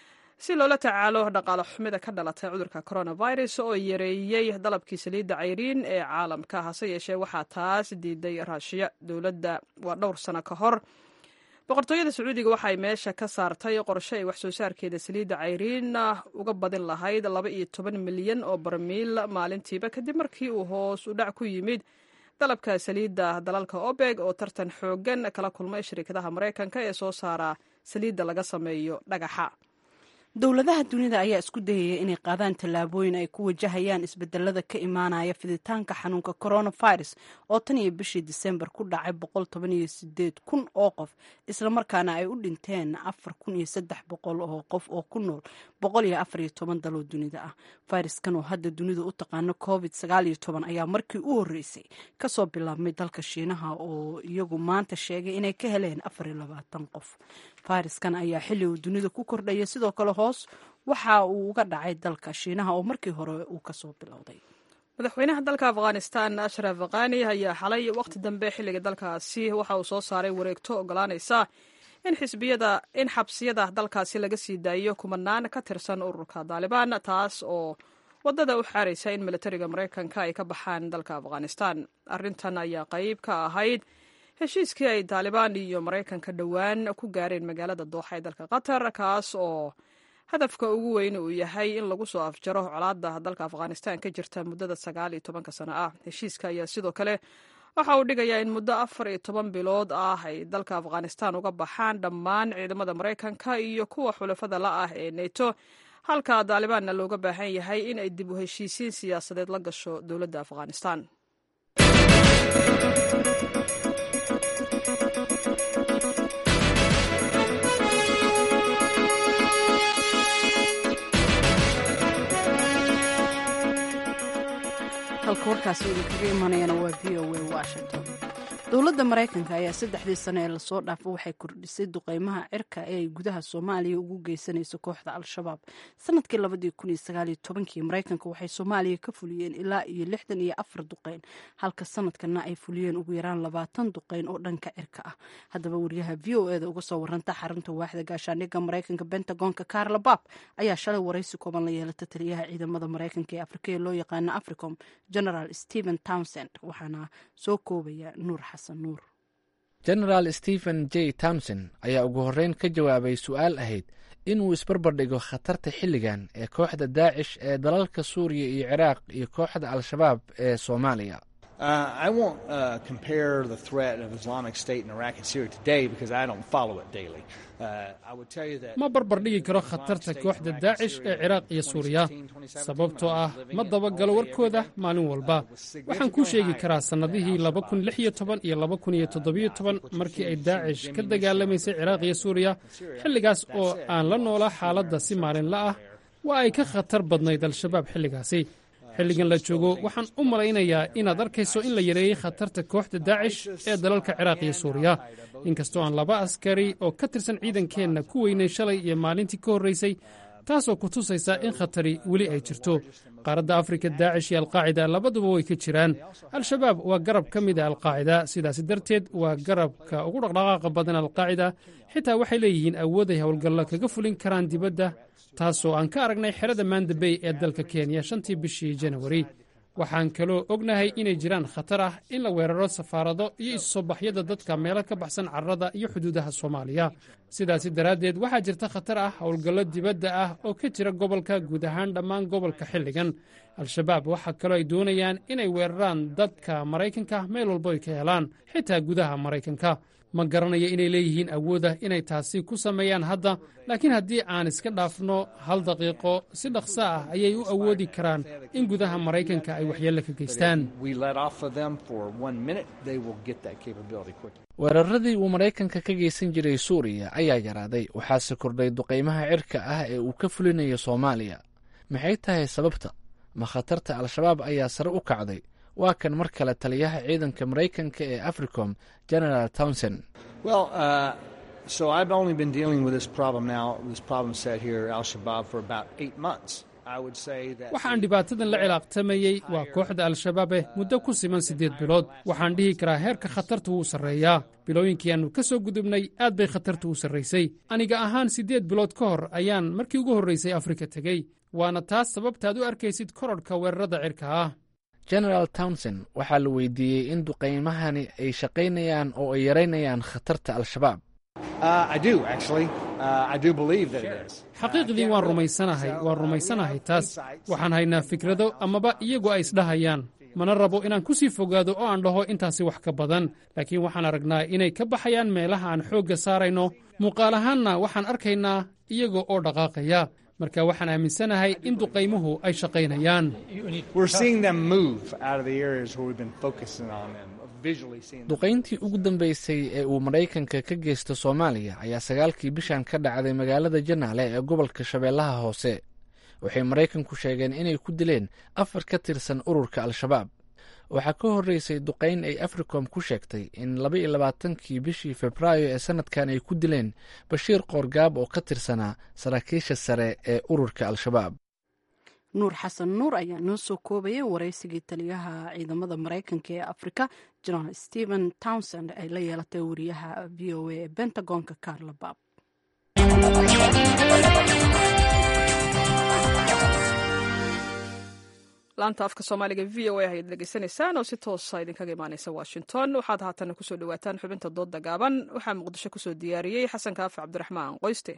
si loola tacaalo dhaqaale xumida ka dhalatay cudurka coronavirus oo yareeyey dalabkii saliidda cayriin ee caalamka hase yeeshee waxaa taas diiday raashiya dowladda waa dhowr sano ka hor boqortooyada sacuudiga waxay meesha ka saartay qorshe ay wax soo saarkeeda saliidda cayriin uga badin lahayd laba iyo toban milyan oo barmiil maalintiiba kadib markii uu hoos u dhac ku yimid dalabka saliidda dalalka obeg oo tartan xoogan kala kulmay shirkadaha maraykanka ee soo saara saliidda laga sameeyo dhagaxa dowladaha dunida ayaa isku dayaya inay qaadaan tallaabooyin ay ku wajahayaan isbedelada ka imaanaya fiditaanka xanuunka coronavirus oo tan iyo bishii disembar ku dhacay boqol toban iyo sideed kun oo qof islamarkaana ay u dhinteen afar kun iyo saddex boqol oo qof oo ku nool boqol iyo afar iyo toban daloo dunida ah fayraskan oo hadda dunidu u taqaano covid sagaal iyo toban ayaa markii u horreysay kasoo bilaabmay dalka shiinaha oo iyagu maanta sheegay inay ka heleen afar iyo labaatan qof fayraskan ayaa xilli uu dunida ku kordhaya sidoo kale hoos waxa uu uga dhacay dalka shiinaha oo markii hore uu kasoo bilowday madaxweynaha dalka afghanistan ashraf khani ayaa xalay waqti dambe xilliga dalkaasi waxa uu soo saaray wareegto ogolaanaysa in xisbiyada in xabsiyada dalkaasi laga sii daayo kumanaan ka tirsan ururka daalibaan taas oo wadada u xaaraysa in milatariga maraykanka ay ka baxaan dalka afghanistan arrintan ayaa qayb ka ahayd heshiiskii ay taalibaan iyo maraykanka dhowaan ku gaareen magaalada dooxa ee dalka qatar kaas oo hadafka ugu weyn uu yahay in lagu soo afjaro colaadda dalka afghanistan ka jirta muddada sagaal iyo tobanka sano ah heshiiska ayaa sidoo kale waxa uu dhigayaa in muddo afar iyo toban bilood ah ay dalka afghanistan uga baxaan dhammaan ciidamada maraykanka iyo kuwa xulafada la ah ee neto halka daalibaanna looga baahan yahay in ay dib u heshiisiin siyaasadeed la gasho dowladda afghanistan halka warkaasi idinkaga imanayana waa v o a washington dowladda maraykanka ayaa saddexdii sano ee lasoo dhaafo waxay kordhisay duqeymaha cirka ee ay gudaha soomaaliya ugu geysanayso kooxda al-shabaab sanadkii labadii kun iyo sagaaliyo tobankii maraykanka waxay soomaaliya ka fuliyeen ilaa iyo lixdan iyo afar duqeyn halka sanadkana ay fuliyeen ugu yaraan labaatan duqeyn oo dhanka cirka ah haddaba wariyaha v o eda uga soo waranta xarunta waaxda gaashaandhigga maraykanka bentagonka carla bab ayaa shalay waraysi kooban la yeelata taliyaha ciidamada maraykanka ee afrika ee loo yaqaano africom general stephen townsend waxaana soo koobaya nuur xasan nuur genaraal stephen j townson ayaa ugu horreyn ka jawaabay su-aal ahayd inuu isbarbardhigo khatarta xilligan ee kooxda daacish ee dalalka suuriya iyo ciraaq iyo kooxda al-shabaab ee soomaaliya ma barbardhigi karo khatarta kooxda daacish ee ciraaq iyo suuriya sababtoo ah ma dabagalo warkooda maalin walba waxaan kuu sheegi karaa sannadihii iyo markii ay daacish ka dagaalamaysay ciraaq iyo suuriya xilligaas oo aan la noolaa xaaladda si maalinla ah waa ay ka khatar badnayd al-shabaab xilligaasi xilligan la joogo waxaan u malaynayaa inaad arkayso in la yareeyey khatarta kooxda daacish ee dalalka ciraaq iyo suuriya inkastoo aan laba askari oo ka tirsan ciidankeenna ku weynay shalay iyo maalintii ka horraysay taasoo ku tusaysa in khatari weli ay jirto qaaradda afrika daacish iyo alqaacida labaduba way ka jiraan al-shabaab waa garab ka mid a alqaacida sidaasi darteed waa garabka ugu dhaqdhaqaaqa badan alqaacida xitaa waxay leeyihiin awood ay howlgallo kaga fulin karaan dibadda taasoo aan ka aragnay xerada mandabey ee dalka kenya shantii bishii janawari waxaan kaloo ognahay inay jiraan khatar ah in la weeraro safaarado iyo isusoo baxyada dadka meelo ka baxsan carrada iyo xuduudaha soomaaliya sidaasi daraaddeed waxaa jirta khatar ah howlgallo dibadda ah oo ka jira gobolka guud ahaan dhammaan gobolka xilligan al-shabaab waxaa kaloo ay doonayaan inay weeraraan dadka maraykanka meel walbo ay ka helaan xitaa gudaha maraykanka ma garanayo inay leeyihiin awooda inay taasi ku sameeyaan hadda laakiin haddii aan iska dhaafno hal daqiiqo si dhaqso ah ayay u awoodi karaan in gudaha maraykanka ay waxyeello ka geystaan weeraradii uu maraykanka ka geysan jiray suuriya ayaa yaraaday waxaase kordhay duqaymaha cirka ah ee uu ka fulinayo soomaaliya maxay tahay sababta ma khatarta al-shabaab ayaa sare u kacday waa kan mar kale taliyaha ciidanka maraykanka ee africom general townsend waxaan dhibaatadan la cilaaqtamayey waa kooxda al-shabaabeh muddo ku siman siddeed bilood waxaan dhihi karaa heerka khatarta wuu sarreeyaa bilooyinkii aannu ka soo gudubnay aad bay khatartu u sarraysay aniga ahaan siddeed bilood ka hor ayaan markii ugu horraysay afrika tegey waana taas sababtaad u arkaysid kororhka weerarada cirka ah generaal townsend waxaa la weydiiyey in duqaymahani ay shaqaynayaan oo ay yaraynayaan khatarta al-shabaab xaqiiqdii waan rumaysanahay waan rumaysanahay taas waxaan haynaa fikrado amaba iyagu ay isdhahayaan mana rabo inaan ku sii fogaado oo aan dhaho intaasi wax ka badan laakiin waxaan aragnaa inay ka baxayaan meelaha aan xoogga saarayno muuqaal ahaanna waxaan arkaynaa iyaga oo dhaqaaqaya marka waxaan aaminsanahay in duqaymuhu ay shaqaynayaan duqayntii ugu dambaysay ee uu maraykanka ka geysto soomaaliya ayaa sagaalkii bishan ka dhacday magaalada janaale ee gobolka shabeellaha hoose waxay maraykanku sheegeen inay ku dileen afar ka tirsan ururka al-shabaab waxaa ka horreysay duqayn ay africom ku sheegtay in laba iyo labaatankii bishii februaayo ee sanadkan ay ku dileen bashiir qoorgaab oo ka tirsanaa saraakiisha sare ee ururka al-shabaab nuur xasan nuur ayaa noo soo koobayay waraysigii taliyaha ciidamada maraykanka ee afrika general stephen townsend ay la yeelatay wariyaha v o a ee bentagonka carla bab laanta afka soomaaliga v o a ayaad dhegeysanaysaan oo si toosa idinkaga imaaneysa washington waxaad haatana kusoo dhawaataan xubinta dooda gaaban waxaa muqdisho kusoo diyaariyey xasan kaafi cabdiraxmaan qoyste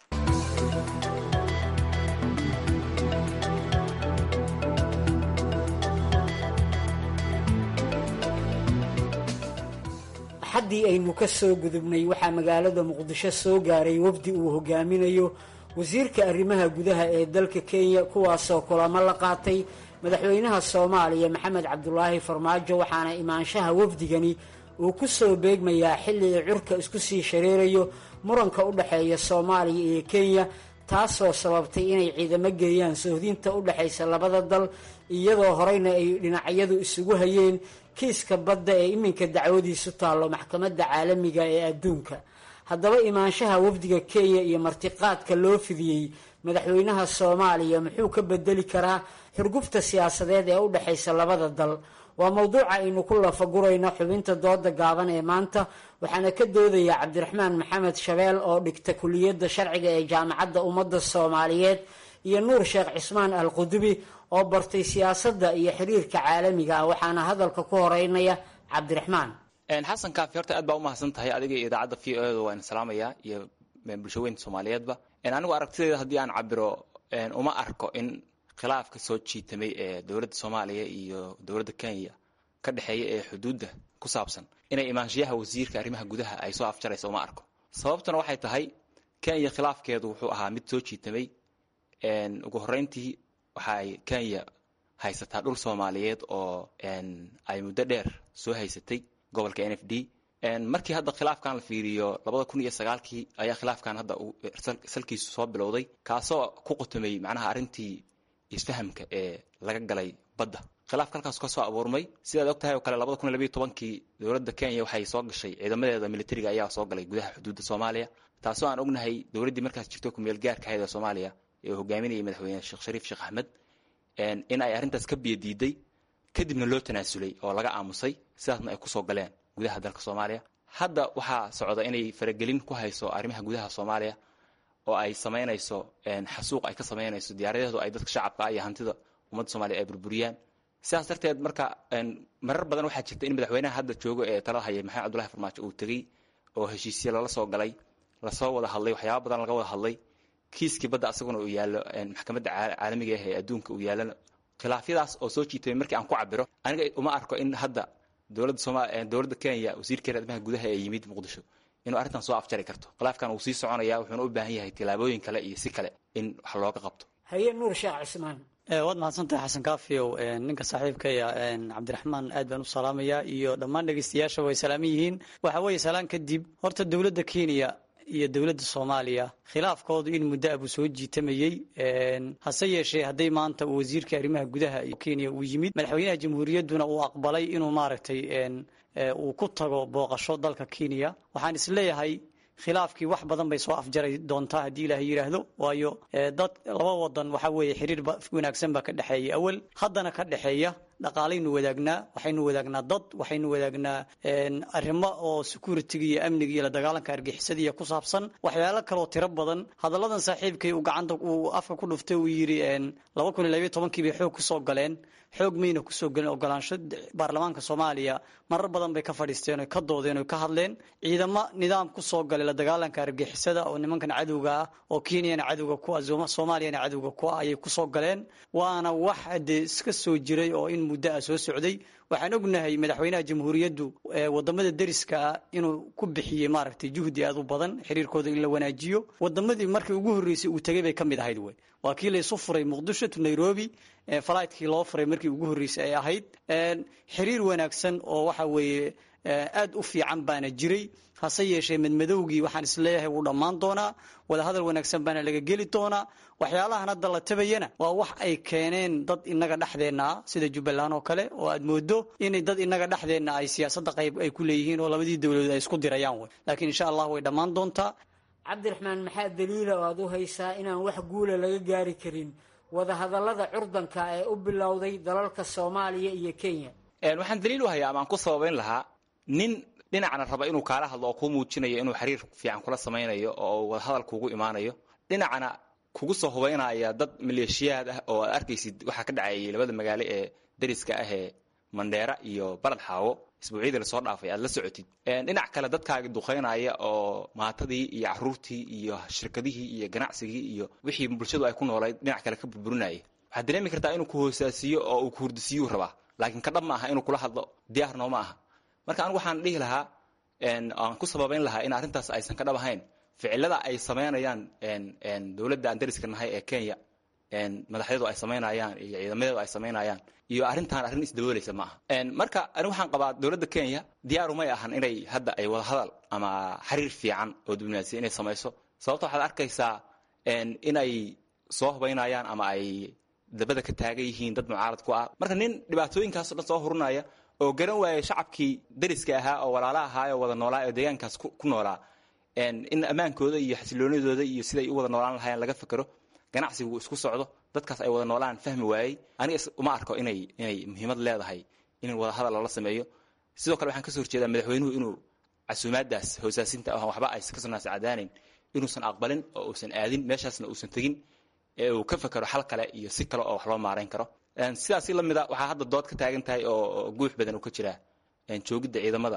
axaddii aynu ka soo gudubnay waxaa magaalada muqdisho soo gaaray wafdi uu hogaaminayo wasiirka arrimaha gudaha ee dalka kenya kuwaasoo kulamo la qaatay madaxweynaha soomaaliya maxamed cabdulaahi farmaajo waxaana imaanshaha wafdigani uu ku soo beegmayaa xilli uu curka isku sii shareerayo muranka u dhexeeya soomaaliya iyo kenya taasoo sababtay inay ciidamo geeyaan sohdinta u dhexaysa labada dal iyadoo horeyna ay dhinacyadu isugu hayeen kiiska badda ee iminka dacwadiisu taallo maxkamadda caalamiga ee adduunka haddaba imaanshaha wafdiga kenya iyo martiqaadka loo fidiyey madaxweynaha soomaaliya muxuu ka bedeli karaa xurgufta siyaasadeed ee u dhexaysa labada dal waa mowduuca aynu ku lafagurayno xubinta dooda gaaban ee maanta waxaana ka doodaya cabdiraxmaan maxamed shabeel oo dhigta kuliyadda sharciga ee jaamacadda ummadda soomaaliyeed iyo nuur sheekh cismaan al qudubi oo bartay siyaasadda iyo xiriirka caalamiga ah waxaana hadalka ku horeynaya cabdiraxmaan xasan kaafi horta aad baa umahadsan tahay adiga iyo idaacadda v o da waan salaamayaa iyo bulshaweynta soomaaliyeedba anigu aragtideeda haddii aan cabiro uma arko in khilaafka soo jiitamay ee dowladda soomaaliya iyo dowladda kenya ka dhexeeya ee xuduudda ku saabsan inay imaanshiyaha wasiirka arrimaha gudaha ay soo afjaraysa uma arko sababtuna waxay tahay kenya khilaafkeedu wuxuu ahaa mid soo jiitamay ugu horreyntii waxaay kenya haysataa dhul soomaaliyeed oo ay muddo dheer soo haysatay gobolka n f d markii hadda khilaafkan la fiiriyo labada kun iyo sagaalkii ayaa khilaafkan hadda salkiisu soo bilowday kaasoo ku qotomay macnaha arrintii isfahamka ee laga galay badda khilaafka halkaas ka soo abuurmay sidaad og tahay oo kale labada kun iyo labiyo tobankii dowladda kenya waxay soo gashay ciidamadeeda militariga ayaa soo galay gudaha xuduudda soomaaliya taasoo aan ognahay dowladdii markaas jirto kumeel gaarka ahayd ee soomaaliya ee uu hogaaminayay madaxweyne sheekh shariif sheekh axmed in ay arrintaas ka biyadiiday kadibna loo tanaasulay oo laga aamusay sidaasna ay kusoo galeen gudaha dalka soomaaliya hadda waxaa socda inay faragelin ku hayso arrimaha gudaha soomaaliya oo ay samaynayso xasuuq ay ka samaynayso diyaaradeedu ay dadka shacabka iyo hantida ummadda soomaliya ay burburiyaan sidaas darteed marka marar badan waxaa jirta in madaxweynaha hadda joogo ee talada hayay maxamed cabdullahi farmaajo uu tegey oo heshiisye lala soo galay lasoo wada hadlay waxyaaba badan laga wada hadlay kiiskii badda asaguna uu yaallo maxkamadda caalamiga ah ee adduunka uu yaallana khilaafyadaas oo soo jiitay markii aan ku cabiro aniga uma arko in hadda dowladda sooma dowladda kenya wasiirkeeda arrimaha gudaha ee yimid muqdisho inuu arrintan soo afjari karto khilaafkan uu sii soconaya wuxuuna u baahan yahay tillaabooyin kale iyo si kale in wax looga qabto haye nuur sheekh cismaan waad mahadsantahay xasan kaafiyow ninka saaxiibkaya cabdiraxmaan aad baan u salaamayaa iyo dhammaan dhegeystayaasha way salaaman yihiin waxa weeye salaan kadib horta dowladda kenya iyo dowladda soomaaliya khilaafkoodu in muddo abuu soo jiitamayey hase yeeshee hadday maanta uu wasiirka arrimaha gudaha kenya uu yimid madaxweynaha jamhuuriyadduna uu aqbalay inuu maaragtay uu ku tago booqasho dalka kenya waxaan isleeyahay khilaafkii wax badan bay soo afjari doontaa haddii ilaahay yidhaahdo waayo dad laba wadan waxa weeye xiriir wanaagsan baa ka dhexeeya awal haddana ka dhexeeya dhaqaalaynu wadaagnaa waxaynu wadaagnaa dad waxaynu wadaagnaa arrimo oo security-ga iyo amniga iyo la dagaalanka argixisadiiya ku saabsan waxyaalo kaloo tiro badan hadalladan saaxiibkay uu gacanta uu afka ku dhuftay uu yidhi laba kun iyo labayo tobankii bay xoog kusoo galeen xoog mayna kusoo gelin ogolaansho baarlamaanka soomaaliya marar badan bay ka fadhiisteen oy ka doodeen oy ka hadleen ciidamo nidaam kusoo galay la dagaalanka argixisada oo nimankan cadowga ah oo kenyana cadowga ku ah soomaaliyana cadowga ku ah ayay kusoo galeen waana wax dee iska soo jiray oo in muddo ah soo socday waxaan ognahay madaxweynaha jamhuuriyaddu wadamada deriska ah inuu ku bixiyey maaragtay juhdi aad u badan xiriirkooda in la wanaajiyo wadamadii markii ugu horreysay uu tegay bay ka mid ahayd wey waa kii laysu furay muqdisho to nairobi falaytkii loo furay markii ugu horreysay ay ahayd xiriir wanaagsan oo waxa weeye aad u fiican baana jiray hase yeeshee madmadowgii waxaan isleeyahay wuu dhammaan doonaa wadahadal wanaagsan baana laga geli doonaa waxyaalahan hadda la tabayana waa wax ay keeneen dad inaga dhexdeenna ah sida jubbaland oo kale oo aad moodo inay dad inaga dhexdeenna ay siyaasadda qayb ay ku leeyihiin oo labadii dowladood ay isku dirayaan wey laakiin insha allah way dhammaan doontaa cabdiraxmaan maxaa daliila oo aad u haysaa inaan wax guula laga gaari karin wadahadallada curdanka ee u bilowday dalalka soomaaliya iyo kenya waxaan daliil u hayaa amaan ku sababayn lahaa nin dhinacna raba inuu kaala hadlo oo kuu muujinayo inuu xiriir fiican kula samaynayo oo wadahadal kuugu imaanayo dhinacna kugu soo hubaynaya dad maleeshiyaad ah oo aad arkaysid waxaa ka dhacayay labada magaalo ee dariska ah ee mandheera iyo balad xaawo isbuucyadii lasoo dhaafay aad la socotid dhinac kale dadkaagi duqaynaya oo maatadii iyo caruurtii iyo shirkadihii iyo ganacsigii iyo wixii bulshadu ay ku noolayd dhinac kale ka burburinaya waxaad dareemi kartaa inuu ku hoosaasiyo oo uu ku hurdisiiyuu rabaa laakiin ka dhab ma aha inuu kula hadlo diyaar nooma aha marka anigu waxaan dhihi lahaa aan ku sababayn lahaa in arrintaas aysan ka dhab ahayn ficilada ay samaynayaan dowladda aan dariska nahay ee kenya madaxyadu ay samaynayaan iyo ciidamadeedu ay samaynayaan iyo arrintan arrin isdaboolaysa ma aha marka ani waxaan qabaa dowladda kenya diyaarumay ahan inay hadda ay wada hadal ama xiriir fiican oo diblomaasiya inay samayso sababto waxaad arkaysaa inay soo hubaynayaan ama ay dabada ka taagan yihiin dad mucaarad ku ah marka nin dhibaatooyinkaaso dhan soo hurunaya oo garan waaya shacabkii dariska ahaa oo walaala ahaa oo wada noolaa oo deegaankaas ku noolaa in ammaankooda iyo xasiloonidooda iyo siday u wada noolaan lahaayeen laga fekero ganacsigu isku socdo dadkaas ay wada noolaan fahmi waayey aniga uma arko inay inay muhiimad leedahay in wada hadal lala sameeyo sidoo kale waxaan kasoo horjeedaa madaxweynuhu inuu casuumaadaas hoosaasinta ah waxba aysan ka sugnaas cadaanayn inuusan aqbalin oo uusan aadin meeshaasna uusan tegin ee uu ka fekero xal kale iyo si kale oo wax loo maarayn karo sidaasi lamida waxaa hadda dood ka taagan tahay oo guux badan uu ka jiraa joogidda ciidamada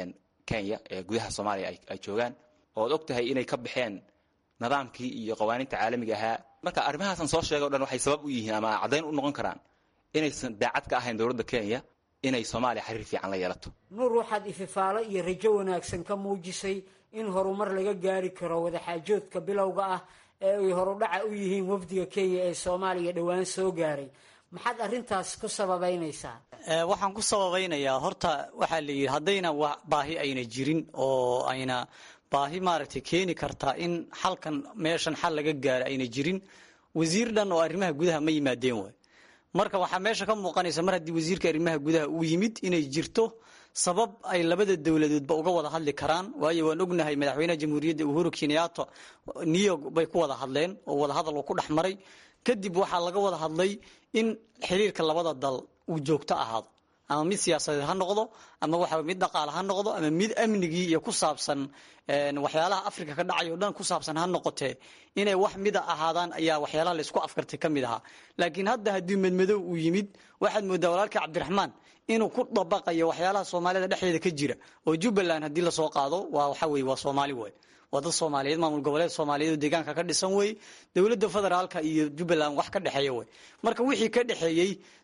kenya ee gudaha soomaaliya ay joogaan ood og tahay inay ka baxeen nidaamkii iyo qawaaniinta caalamiga ahaa marka arrimahaasaan soo sheegay o dhan waxay sabab u yihiin ama caddayn u noqon karaan inaysan daacad ka ahayn dowladda kenya inay soomaaliya xiriir fiican la yeelato nuur waxaad ififaalo iyo rajo wanaagsan ka muujisay in horumar laga gaari karo wadaxaajoodka bilowga ah ee ay horudhaca u yihiin wafdiga kenya ee soomaaliya dhowaan soo gaaray maxaad arrintaas ku sababaynaysaa waxaan ku sababaynayaa horta waxaa la yidhi haddayna baahi ayna jirin oo ayna baahi maaragtay keeni kartaa in xalkan meeshan xal laga gaaro ayna jirin wasiir dhan oo arrimaha gudaha ma yimaadeen waay marka waxaa meesha ka muuqanaysa mar haddii wasiirka arrimaha gudaha uu yimid inay jirto sabab ay labada dowladoodba uga wada hadli karaan waayo waan ognahay madaxweynaha jamhuuriyadda uhuru kenyatta new york bay ku wada hadleen oo wada hadal uu ku dhex maray kadib waxaa laga wada hadlay in xiriirka labada dal uu joogto ahaado ama mid siyaasadeed ha noqdo ama waxa mid dhaqaale ha noqdo ama mid amnigii iyo ku saabsan waxyaalaha africa ka dhacay o dhan ku saabsan ha noqotee inay wax mida ahaadaan ayaa waxyaalaha laysku afkartay ka mid ahaa laakiin hadda haddii madmadow uu yimid waxaad moodaa walaalka cabdiraxmaan inuu ku dabaqayo waxyaalaha soomaalida dhexdeeda ka jira oo jubbaland haddii lasoo qaado waa waxa weye waa soomaali way waa dad soomaaliyeed maamul goboleed soomaaliyeed oo deegaanka ka dhisan wey dowladda federaalka iyo jubbaland wax ka dhexeeya wey marka wixii ka dhexeeyey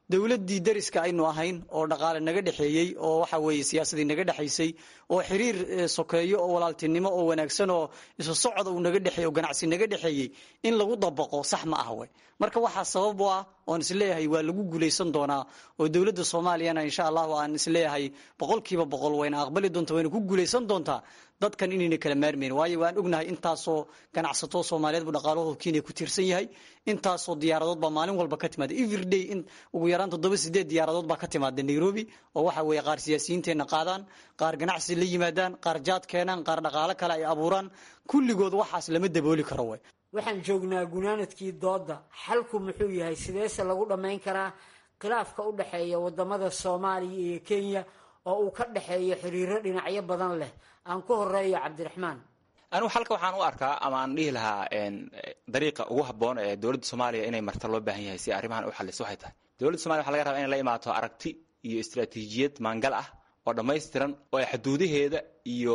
dowladdii dariska aynu ahayn oo dhaqaale naga dhexeeyey oo waxa weeye siyaasadii naga dhexaysay oo xiriir sokeeyo oo walaaltinimo oo wanaagsan oo isu socda uu naga dhexeey oo ganacsi naga dhexeeyey in lagu dabaqo sax ma ah wey marka waxaa sabab u ah oon isleeyahay waa lagu guulaysan doonaa oo dowladda soomaaliyana insha allahu aan isleeyahay boqolkiiba boqol wayna aqbali doontaa wayna ku guulaysan doontaa dadkan inayna kala maarmayn waayo waan ognahay intaasoo ganacsato soomaaliyeed buu dhaqaalahooda kenya ku tiirsan yahay intaasoo diyaaradood baa maalin walba ka timaada everyday in ugu yaraan toddoba sideed diyaaradood baa ka timaada nairobi oo waxa weeye qaar siyaasiyiinteenna qaadaan qaar ganacsi la yimaadaan qaar jaad keenaan qaar dhaqaalo kale ay abuuraan kulligood waxaas lama dabooli karo way waxaan joognaa gunaanadkii dooda xalku muxuu yahay sideese lagu dhammayn karaa khilaafka u dhexeeya wadamada soomaaliya iyo kenya oo uu ka dhexeeyo xiriiro dhinacyo badan leh aan ku horeeyo cabdiraxmaan anigu xalka waxaan u arkaa ama aan dhihi lahaa dariiqa ugu habboon ee dowladda soomaaliya inay marta loo baahan yahay si arrimahan u xaliso waxay tahay dowladda somalia waxa laga rabaa inay la imaato aragti iyo istaraatiijiyad maangal ah oo dhammaystiran oo ay xuduudaheeda iyo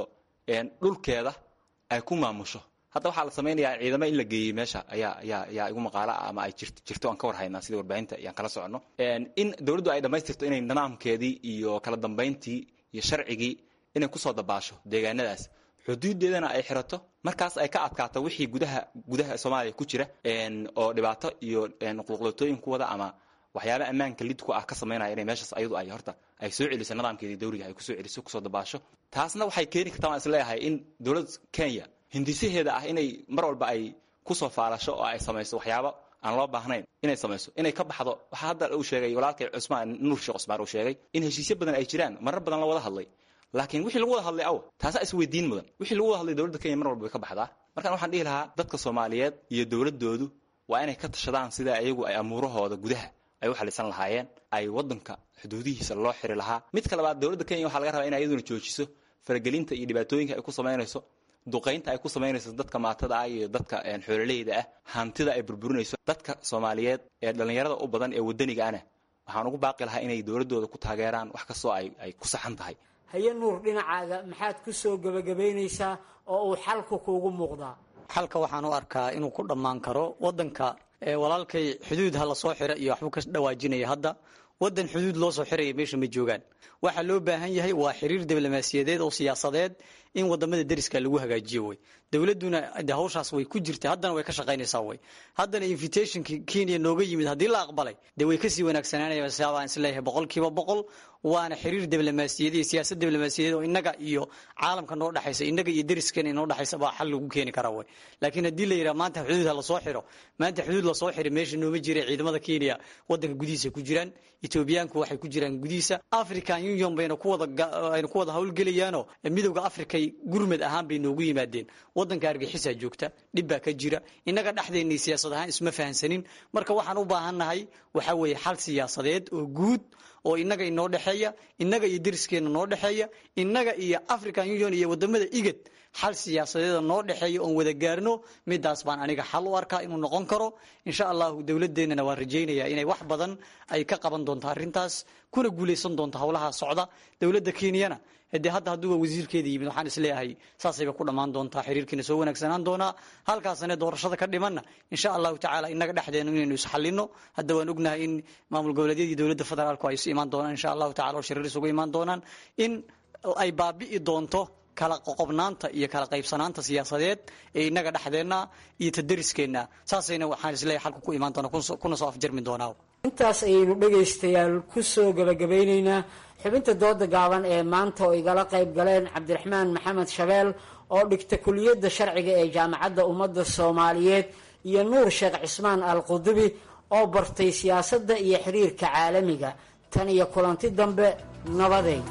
dhulkeeda ay ku maamusho hadda waxaa la samaynayaa ciidamo in la geeyey meesha ayaa ayaa ayaa igu maqaalo ah ama ay jirto aan ka war haynaa sida warbaahinta iyaan kala soconno in dowladdu ay dhammaystirto inay nidaamkeedii iyo kala dambayntii iyo sharcigii inay kusoo dabaasho deegaanadaas xuduudeedana ay xirato markaas ay ka adkaato wixii gudaha gudaha soomaaliya ku jira oo dhibaato iyo qulqulotooyin ku wada ama waxyaaba ammaanka lid ku ah ka samaynaya inay meeshaas ayadu ay horta ay soo celiso nidaamkeedii dawriga ay kusoo celiso kusoo dabaasho taasna waxay keeni kartaa waan isleeyahay in dowladda kenya hindisaheeda ah inay mar walba ay kusoo faalasho oo ay samayso waxyaaba aan loo baahnayn inay samayso inay ka baxdo waxaa hadda uu sheegay walaalkay cusmaan nuur sheekh cusmaan uu sheegay in heshiisyo badan ay jiraan marar badan la wada hadlay laakiin wixii lagu wada hadlay aw taasaa isweydiin mudan wixii lagu wada hadlay dowladda kenya mar walba way ka baxdaa markaan waxaan dhihi lahaa dadka soomaaliyeed iyo dowladoodu waa inay ka tashadaan sida ayagu ay amuurahooda gudaha ay u xalisan lahaayeen ay wadanka xuduudihiisa loo xiri lahaa midka labaad dowladda kenya waxaa laga rabaa in iyaduna joojiso faragelinta iyo dhibaatooyinka ay ku samaynayso duqaynta ay ku samaynayso dadka maatada ah iyo dadka xoololeyda ah hantida ay burburinayso dadka soomaaliyeed ee dhallinyarada u badan ee wadaniga ana waxaan ugu baaqi lahaa inay dowladooda ku taageeraan wax kastoo ay ay ku saxan tahay haye nuur dhinacaaga maxaad ku soo gebagabaynaysaa oo uu xalku kuugu muuqdaa xalka waxaan u arkaa inuu ku dhammaan karo wadanka walaalkay xuduud ha lasoo xira iyo waxbuu ka dhawaajinaya hadda wadan xuduud loo soo xiraya meesha ma joogaan waxaa loo baahan yahay waa xiriir diblomaasiyadeed oo siyaasadeed in wadamada deriska lagu hagaajiyo wey dowladuna de hawshaas way ku jirta haddana way ka shaqaynaysaa wey haddana invitationki kenya nooga yimid haddii la aqbalay dee way kasii wanaagsananaya baan isleeyahay boqolkiiba boqol waana xiriir diblomaasiyadeed iyo siyaasad diblomaasiyadeed oo inaga iyo caalamka noo dhexaysa inaga iyo deriskeena inoo dhexaysa baa xal lagu keeni karaa wey laakiin haddii la yidhaha maanta xuduud ha lasoo xiro maanta xuduud lasoo xiro meesha nooma jira ciidamada kenya wadanka gudihiisa ku jiraan etoobiyaanku waxay ku jiraan gudihiisa african union bayna kuwadaayna ku wada howlgelayaanoo midowda africay gurmad ahaan bay noogu yimaadeen wadanka argaxisaa joogta dhib baa ka jira innaga dhexdeennay siyaasad ahaan isma fahansanin marka waxaan u baahannahay waxaa weeye xal siyaasadeed oo guud oo innaga inoo dhexeeya innaga iyo deriskeena noo dhexeeya innaga iyo african union iyo wadamada igad xal siyaasadeeda noo dhexeeya oon wada gaarno midaas baan aniga xal u arkaa inuu noqon karo insha allahu dowladeennana waan rajaynaya inay wax badan ay ka qaban doonto arrintaas kuna guulaysan doonto howlaha socda dowladda kenyana de hadda hadduuba wasiirkeeda yimid waxaan isleeyahay saasayba ku dhammaan doontaa xiriirkiina soo wanaagsanaan doonaa halkaasane doorashada ka dhimanna insha allahu tacaala inaga dhexdeena inaynu isxalino hadda waan ognahay in maamul goboleedyadii dowladda federaalku ay isu imaan doonaan insha allahu tacala oo shiriir isugu imaan doonaan in ay baabi'i doonto kala qoqobnaanta iyo kala qaybsanaanta siyaasadeed ee inaga dhexdeenna iyo tadariskeenna saasayna waxaan isleeyahay xalku ku imaan doona kuna soo afjarmi doonaa intaas ayaynu dhegaystayaal ku soo gebagabeynaynaa xubinta dooda gaaban ee maanta oo igala qayb galeen cabdiraxmaan maxamed shabeel oo dhigta kuliyadda sharciga ee jaamacadda ummadda soomaaliyeed iyo nuur sheekh cismaan al qudubi oo bartay siyaasadda iyo xiriirka caalamiga tan iyo kulanti dambe nabadeed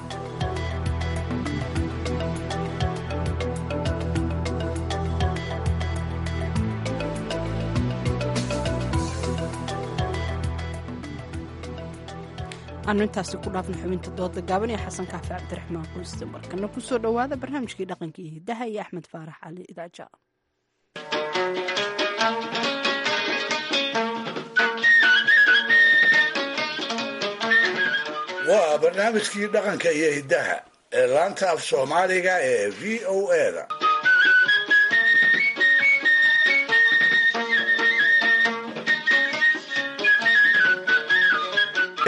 aanu intaasi ku dhaafna xubinta dooda gaaban ee xasan kaafi cabdiraxmaan quuste markana kusoo dhowaada barnaamijkii dhaqanka iyo hidaha iyo axmed faarax cali idaaja waa barnaamijkii dhaqanka iyo hiddaha ee laanta af soomaaliga ee v o eda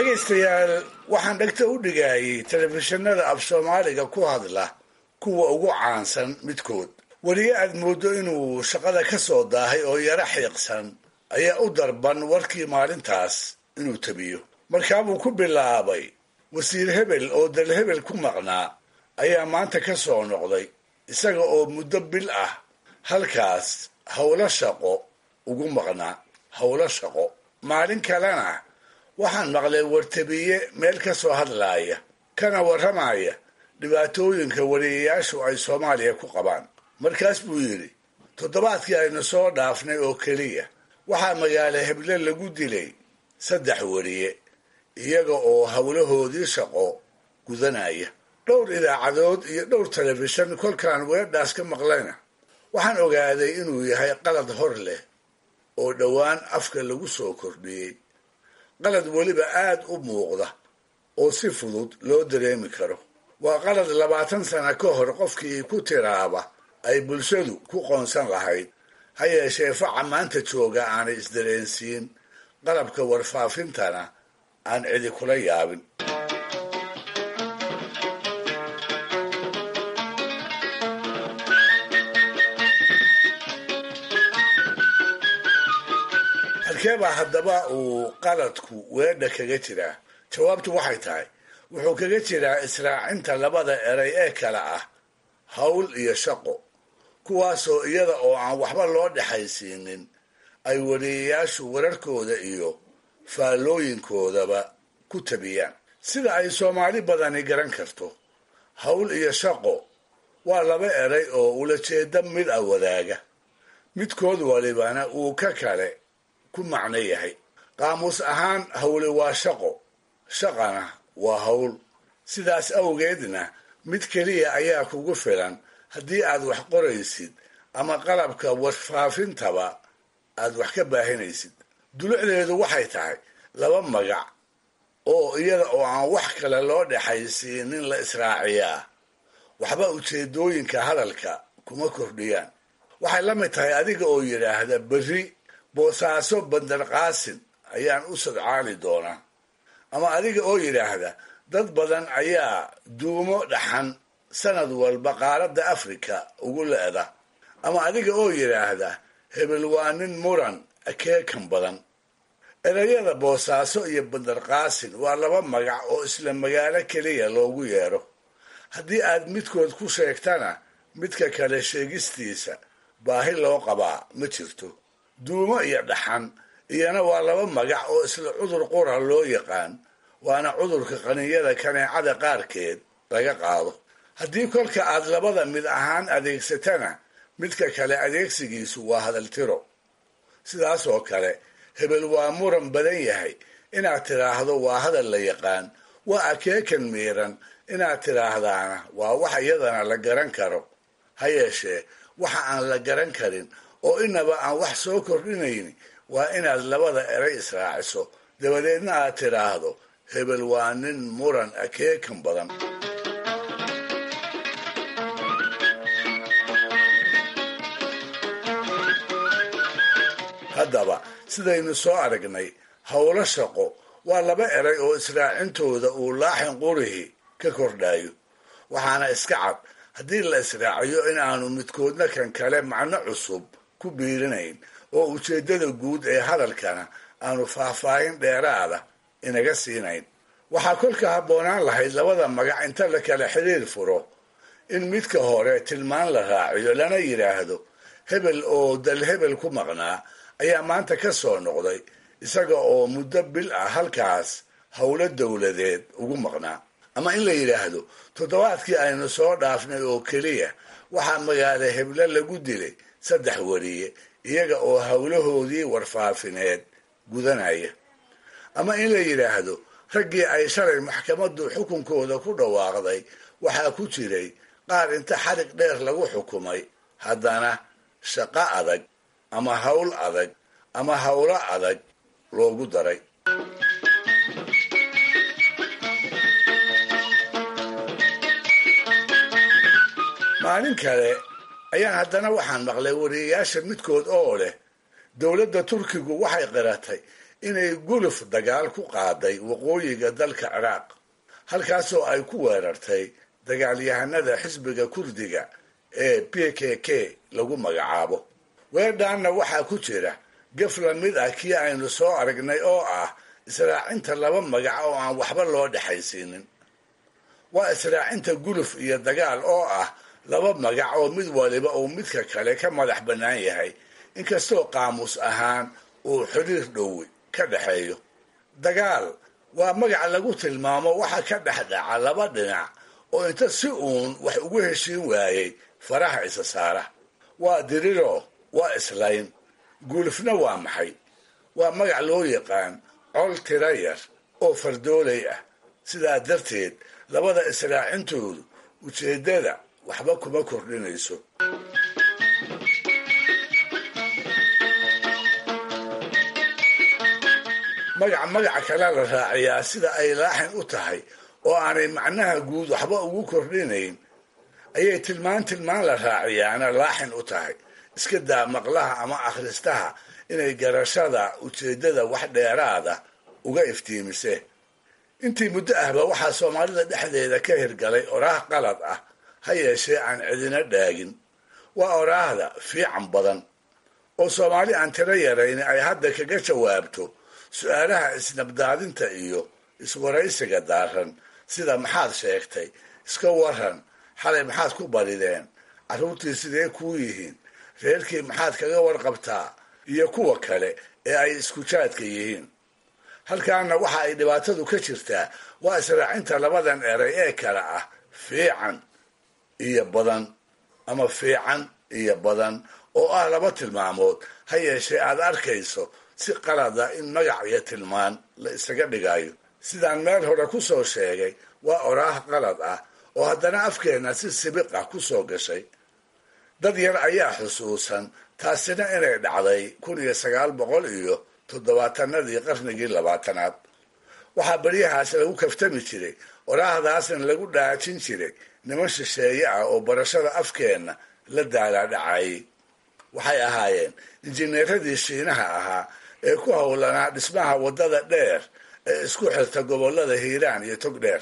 dhegaystayaal waxaan dhegta u dhigayay telefishinada af soomaaliga ku hadla kuwa ugu caansan midkood weliye aad mooddo inuu shaqada ka soo daahay oo yaro xiiqsan ayaa u darban warkii maalintaas inuu tabiyo markaabuu ku bilaabay wasiir hebel oo dal hebel ku maqnaa ayaa maanta ka soo noqday isaga oo muddo bil ah halkaas howlo shaqo ugu maqnaa howlo shaqo maalin kalena waxaan maqlay wartabiye meel ka soo hadlaaya kana warramaya dhibaatooyinka wariyayaashu ay soomaaliya ku qabaan markaas buu yidhi toddobaadkii aynu soo dhaafnay oo keliya waxaa magaalo heble lagu dilay saddex wariye iyaga oo howlahoodii shaqo gudanaya dhowr idaacadood iyo dhowr telefishan kolkaan weedhaas ka maqlayna waxaan ogaaday inuu yahay qalad hor leh oo dhowaan afka lagu soo kordhiyey qalad weliba aad u muuqda oo si fudud loo dareemi karo waa qalad labaatan sana ka hor qofkii ku tiraaba ay bulshadu ku qoonsan lahayd ha yeeshee faca maanta jooga aanay isdareensiin qalabka warfaafintana aan cidi kula yaabin halkee baa haddaba uu qaladku weedha kaga jiraa jawaabtu waxay tahay wuxuu kaga jiraa israacinta labada eray ee kale ah hawl iyo shaqo kuwaasoo iyada oo aan waxba loo dhexaysiinin ay wariyayaashu wararkooda iyo faallooyinkoodaba ku tabiyaan sida ay soomaali badani garan karto hawl iyo shaqo waa laba eray oo ulajeeda mid a wadaaga midkood walibana uu ka kale ku macno yahay qaamuus ahaan hawle waa shaqo shaqana waa hawl sidaas awgeedna mid keliya ayaa kugu filan haddii aad wax qoraysid ama qalabka warfaafintaba aad wax ka baahinaysid dulucdeedu waxay tahay laba magac oo iyada oo aan wax kale loo dhexaysiinin la israaciyaa waxba ujeedooyinka hadalka kuma kordhiyaan waxay la mid tahay adiga oo yidhaahda berri boosaaso bandarqaasin ayaan u sadcaali doonaa ama adiga oo yidhaahda dad badan ayaa duumo dhaxan sanad walba qaaradda afrika ugu le'da ama adiga oo yidhaahda hebel waa nin muran akeekan badan erayada boosaaso iyo bandarqaasin waa laba magac oo isla magaalo keliya loogu yeedho haddii aad midkood ku sheegtana midka kale sheegistiisa baahi loo qabaa ma jirto duumo iyo dhaxan iyana waa laba magac oo isla cudur qura loo yaqaan waana cudurka qaninyada kaneecada qaarkeed laga qaado haddii kolka aad labada mid ahaan adeegsatana midka kale adeegsigiisu waa hadaltiro sidaas oo kale hebel waa muran badan yahay inaad tidhaahdo waa hadal la yaqaan waa akeekan miiran inaad tidhaahdaana waa wax iyadana la garan karo ha yeeshee waxa aan la garan karin oo inaba aan wax soo kordhinayn waa inaad labada eray israaciso dabadeedna aad tidhaahdo hebel waa nin muran akeekan badan haddaba sidaynu soo aragnay howlo shaqo waa laba eray oo israacintooda uu laaxin qurihi ka kordhayo waxaana iska cad haddii la israaciyo in aanu midkoodna kan kale macno cusub ku biirinayn oo ujeeddada guud ee hadalkana aanu faahfaahin dheeraada inaga siinayn waxaa kolka habboonaan lahayd labada magac inta la kala xiriir furo in midka hore tilmaan la raaciyo lana yidhaahdo hebel oo dal hebel ku maqnaa ayaa maanta ka soo noqday isaga oo muddo bil ah halkaas howlo dowladeed ugu maqnaa ama in la yidhaahdo toddobaadkii aynu soo dhaafnay oo keliya waxaa magaala heble lagu dilay saddex wariye iyaga oo howlahoodii warfaafineed gudanaya ama in la yidhaahdo raggii ay shalay maxkamaddu xukunkooda ku dhawaaqday waxaa ku jiray qaar inta xarig dheer lagu xukumay haddana shaqo adag ama hawl adag ama howlo adag loogu daray maalin kale ayaan haddana waxaan maqlay wariyayaasha midkood oo leh dowladda turkigu waxay qiratay inay guluf dagaal ku qaaday waqooyiga dalka ciraaq halkaasoo ay ku weerartay dagaalyahanada xisbiga kurdiga ee p k k lagu magacaabo weerdhaanna waxaa ku jira gaf la mid ah kii aynu soo aragnay oo ah israacinta laba magac oo aan waxba loo dhexaysiinin waa israacinta guluf iyo dagaal oo ah laba magac oo mid waliba uu midka kale ka madax bannaan yahay inkastoo qaamuus ahaan uu xiriir dhowi ka dhexeeyo dagaal waa magac lagu tilmaamo waxa ka dhex dhaca laba dhinac oo inta si uun wax ugu heshiin waayey faraha isa saara waa diriro waa islayn guulufna waa maxay waa magac loo yaqaan col tira yar oo fardoolay ah sidaa darteed labada israacintoodu ujeeddada waxba kuma kordhinayso magac magac kale la raaciyaa sida ay laaxin u tahay oo aanay macnaha guud waxba ugu kordhinayn ayay tilmaan tilmaan la raaciyaana laaxin u tahay iska daa maqlaha ama akhristaha inay garashada ujeeddada wax dheeraada uga iftiimise intii muddo ahba waxaa soomaalida dhexdeeda ka hirgalay oraah qalad ah ha yeeshee aan cidina dhaagin waa oraahda fiican badan oo soomaali aan tiro yarayn ay hadda kaga jawaabto su-aalaha isnabdaadinta iyo iswaraysiga daaran sida maxaad sheegtay iska waran xalay maxaad ku barideen carruurtii sidee kuu yihiin reerkii maxaad kaga warqabtaa iyo kuwa kale ee ay iskujaadka yihiin halkaana waxa ay dhibaatadu ka jirtaa waa israacinta labadan eray ee kale ah fiican iyo badan ama fiican iyo badan oo ah laba tilmaamood ha yeeshee aad arkayso si qalada in magac iyo tilmaan la isaga dhigayo sidaan meel hore ku soo sheegay waa oraah qalad ah oo haddana afkeenna si sibiq ah ku soo gashay dad yar ayaa xusuusan taasina inay dhacday kun iyo sagaal boqol iyo toddobaatanadii qarnigii labaatanaad waxaa beryahaas lagu kaftami jiray oraahdaasna lagu dhaajin jiray niman shisheeye ah oo barashada afkeenna la daalaadhacayay waxay ahaayeen injineeradii shiinaha ahaa ee ku howlanaa dhismaha waddada dheer ee isku xirta gobollada hiiraan iyo togdheer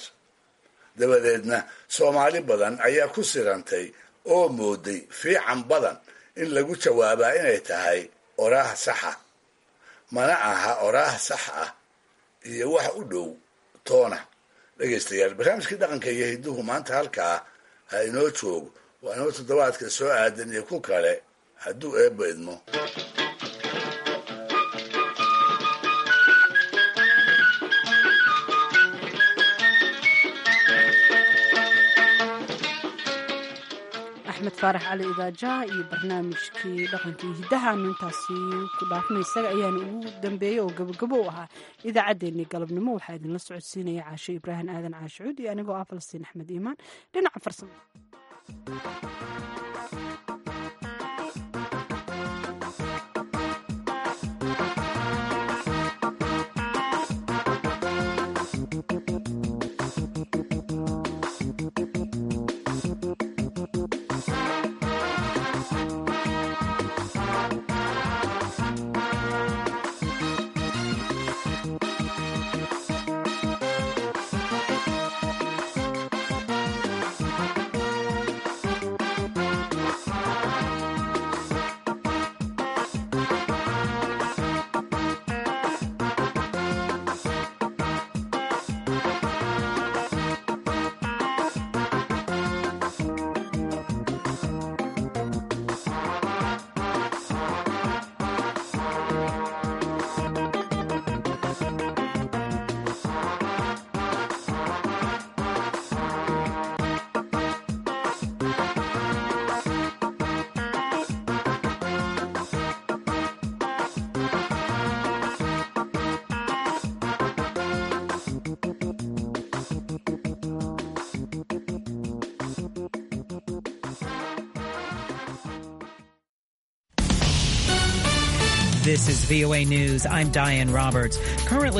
dabadeedna soomaali badan ayaa ku sirantay oo mooday fiican badan in lagu jawaabaa inay tahay oraah saxa mana aha oraah sax ah iyo wax u dhow toona dhegaystayaal barnaamijkii dhaqanka iyo hidduhu maanta halkaa ha inoo joogo waa inoo toddobaadka soo aadan iyo ku kale hadduu eebba idmo axmed faarax cali idaajaha iyo barnaamijkii dhaqankii hiddahaanu intaasi ku dhaafnay isaga ayaana ugu dambeeyey oo gabogabo u ahaa idaacaddeenii galabnimo waxaa idinla socodsiinaya caashe ibraahim aadan caashicuud iyo anigoo ah falastiin axmed iimaan dhinaca farsamo This is VOA News. I'm Diane Roberts. Currently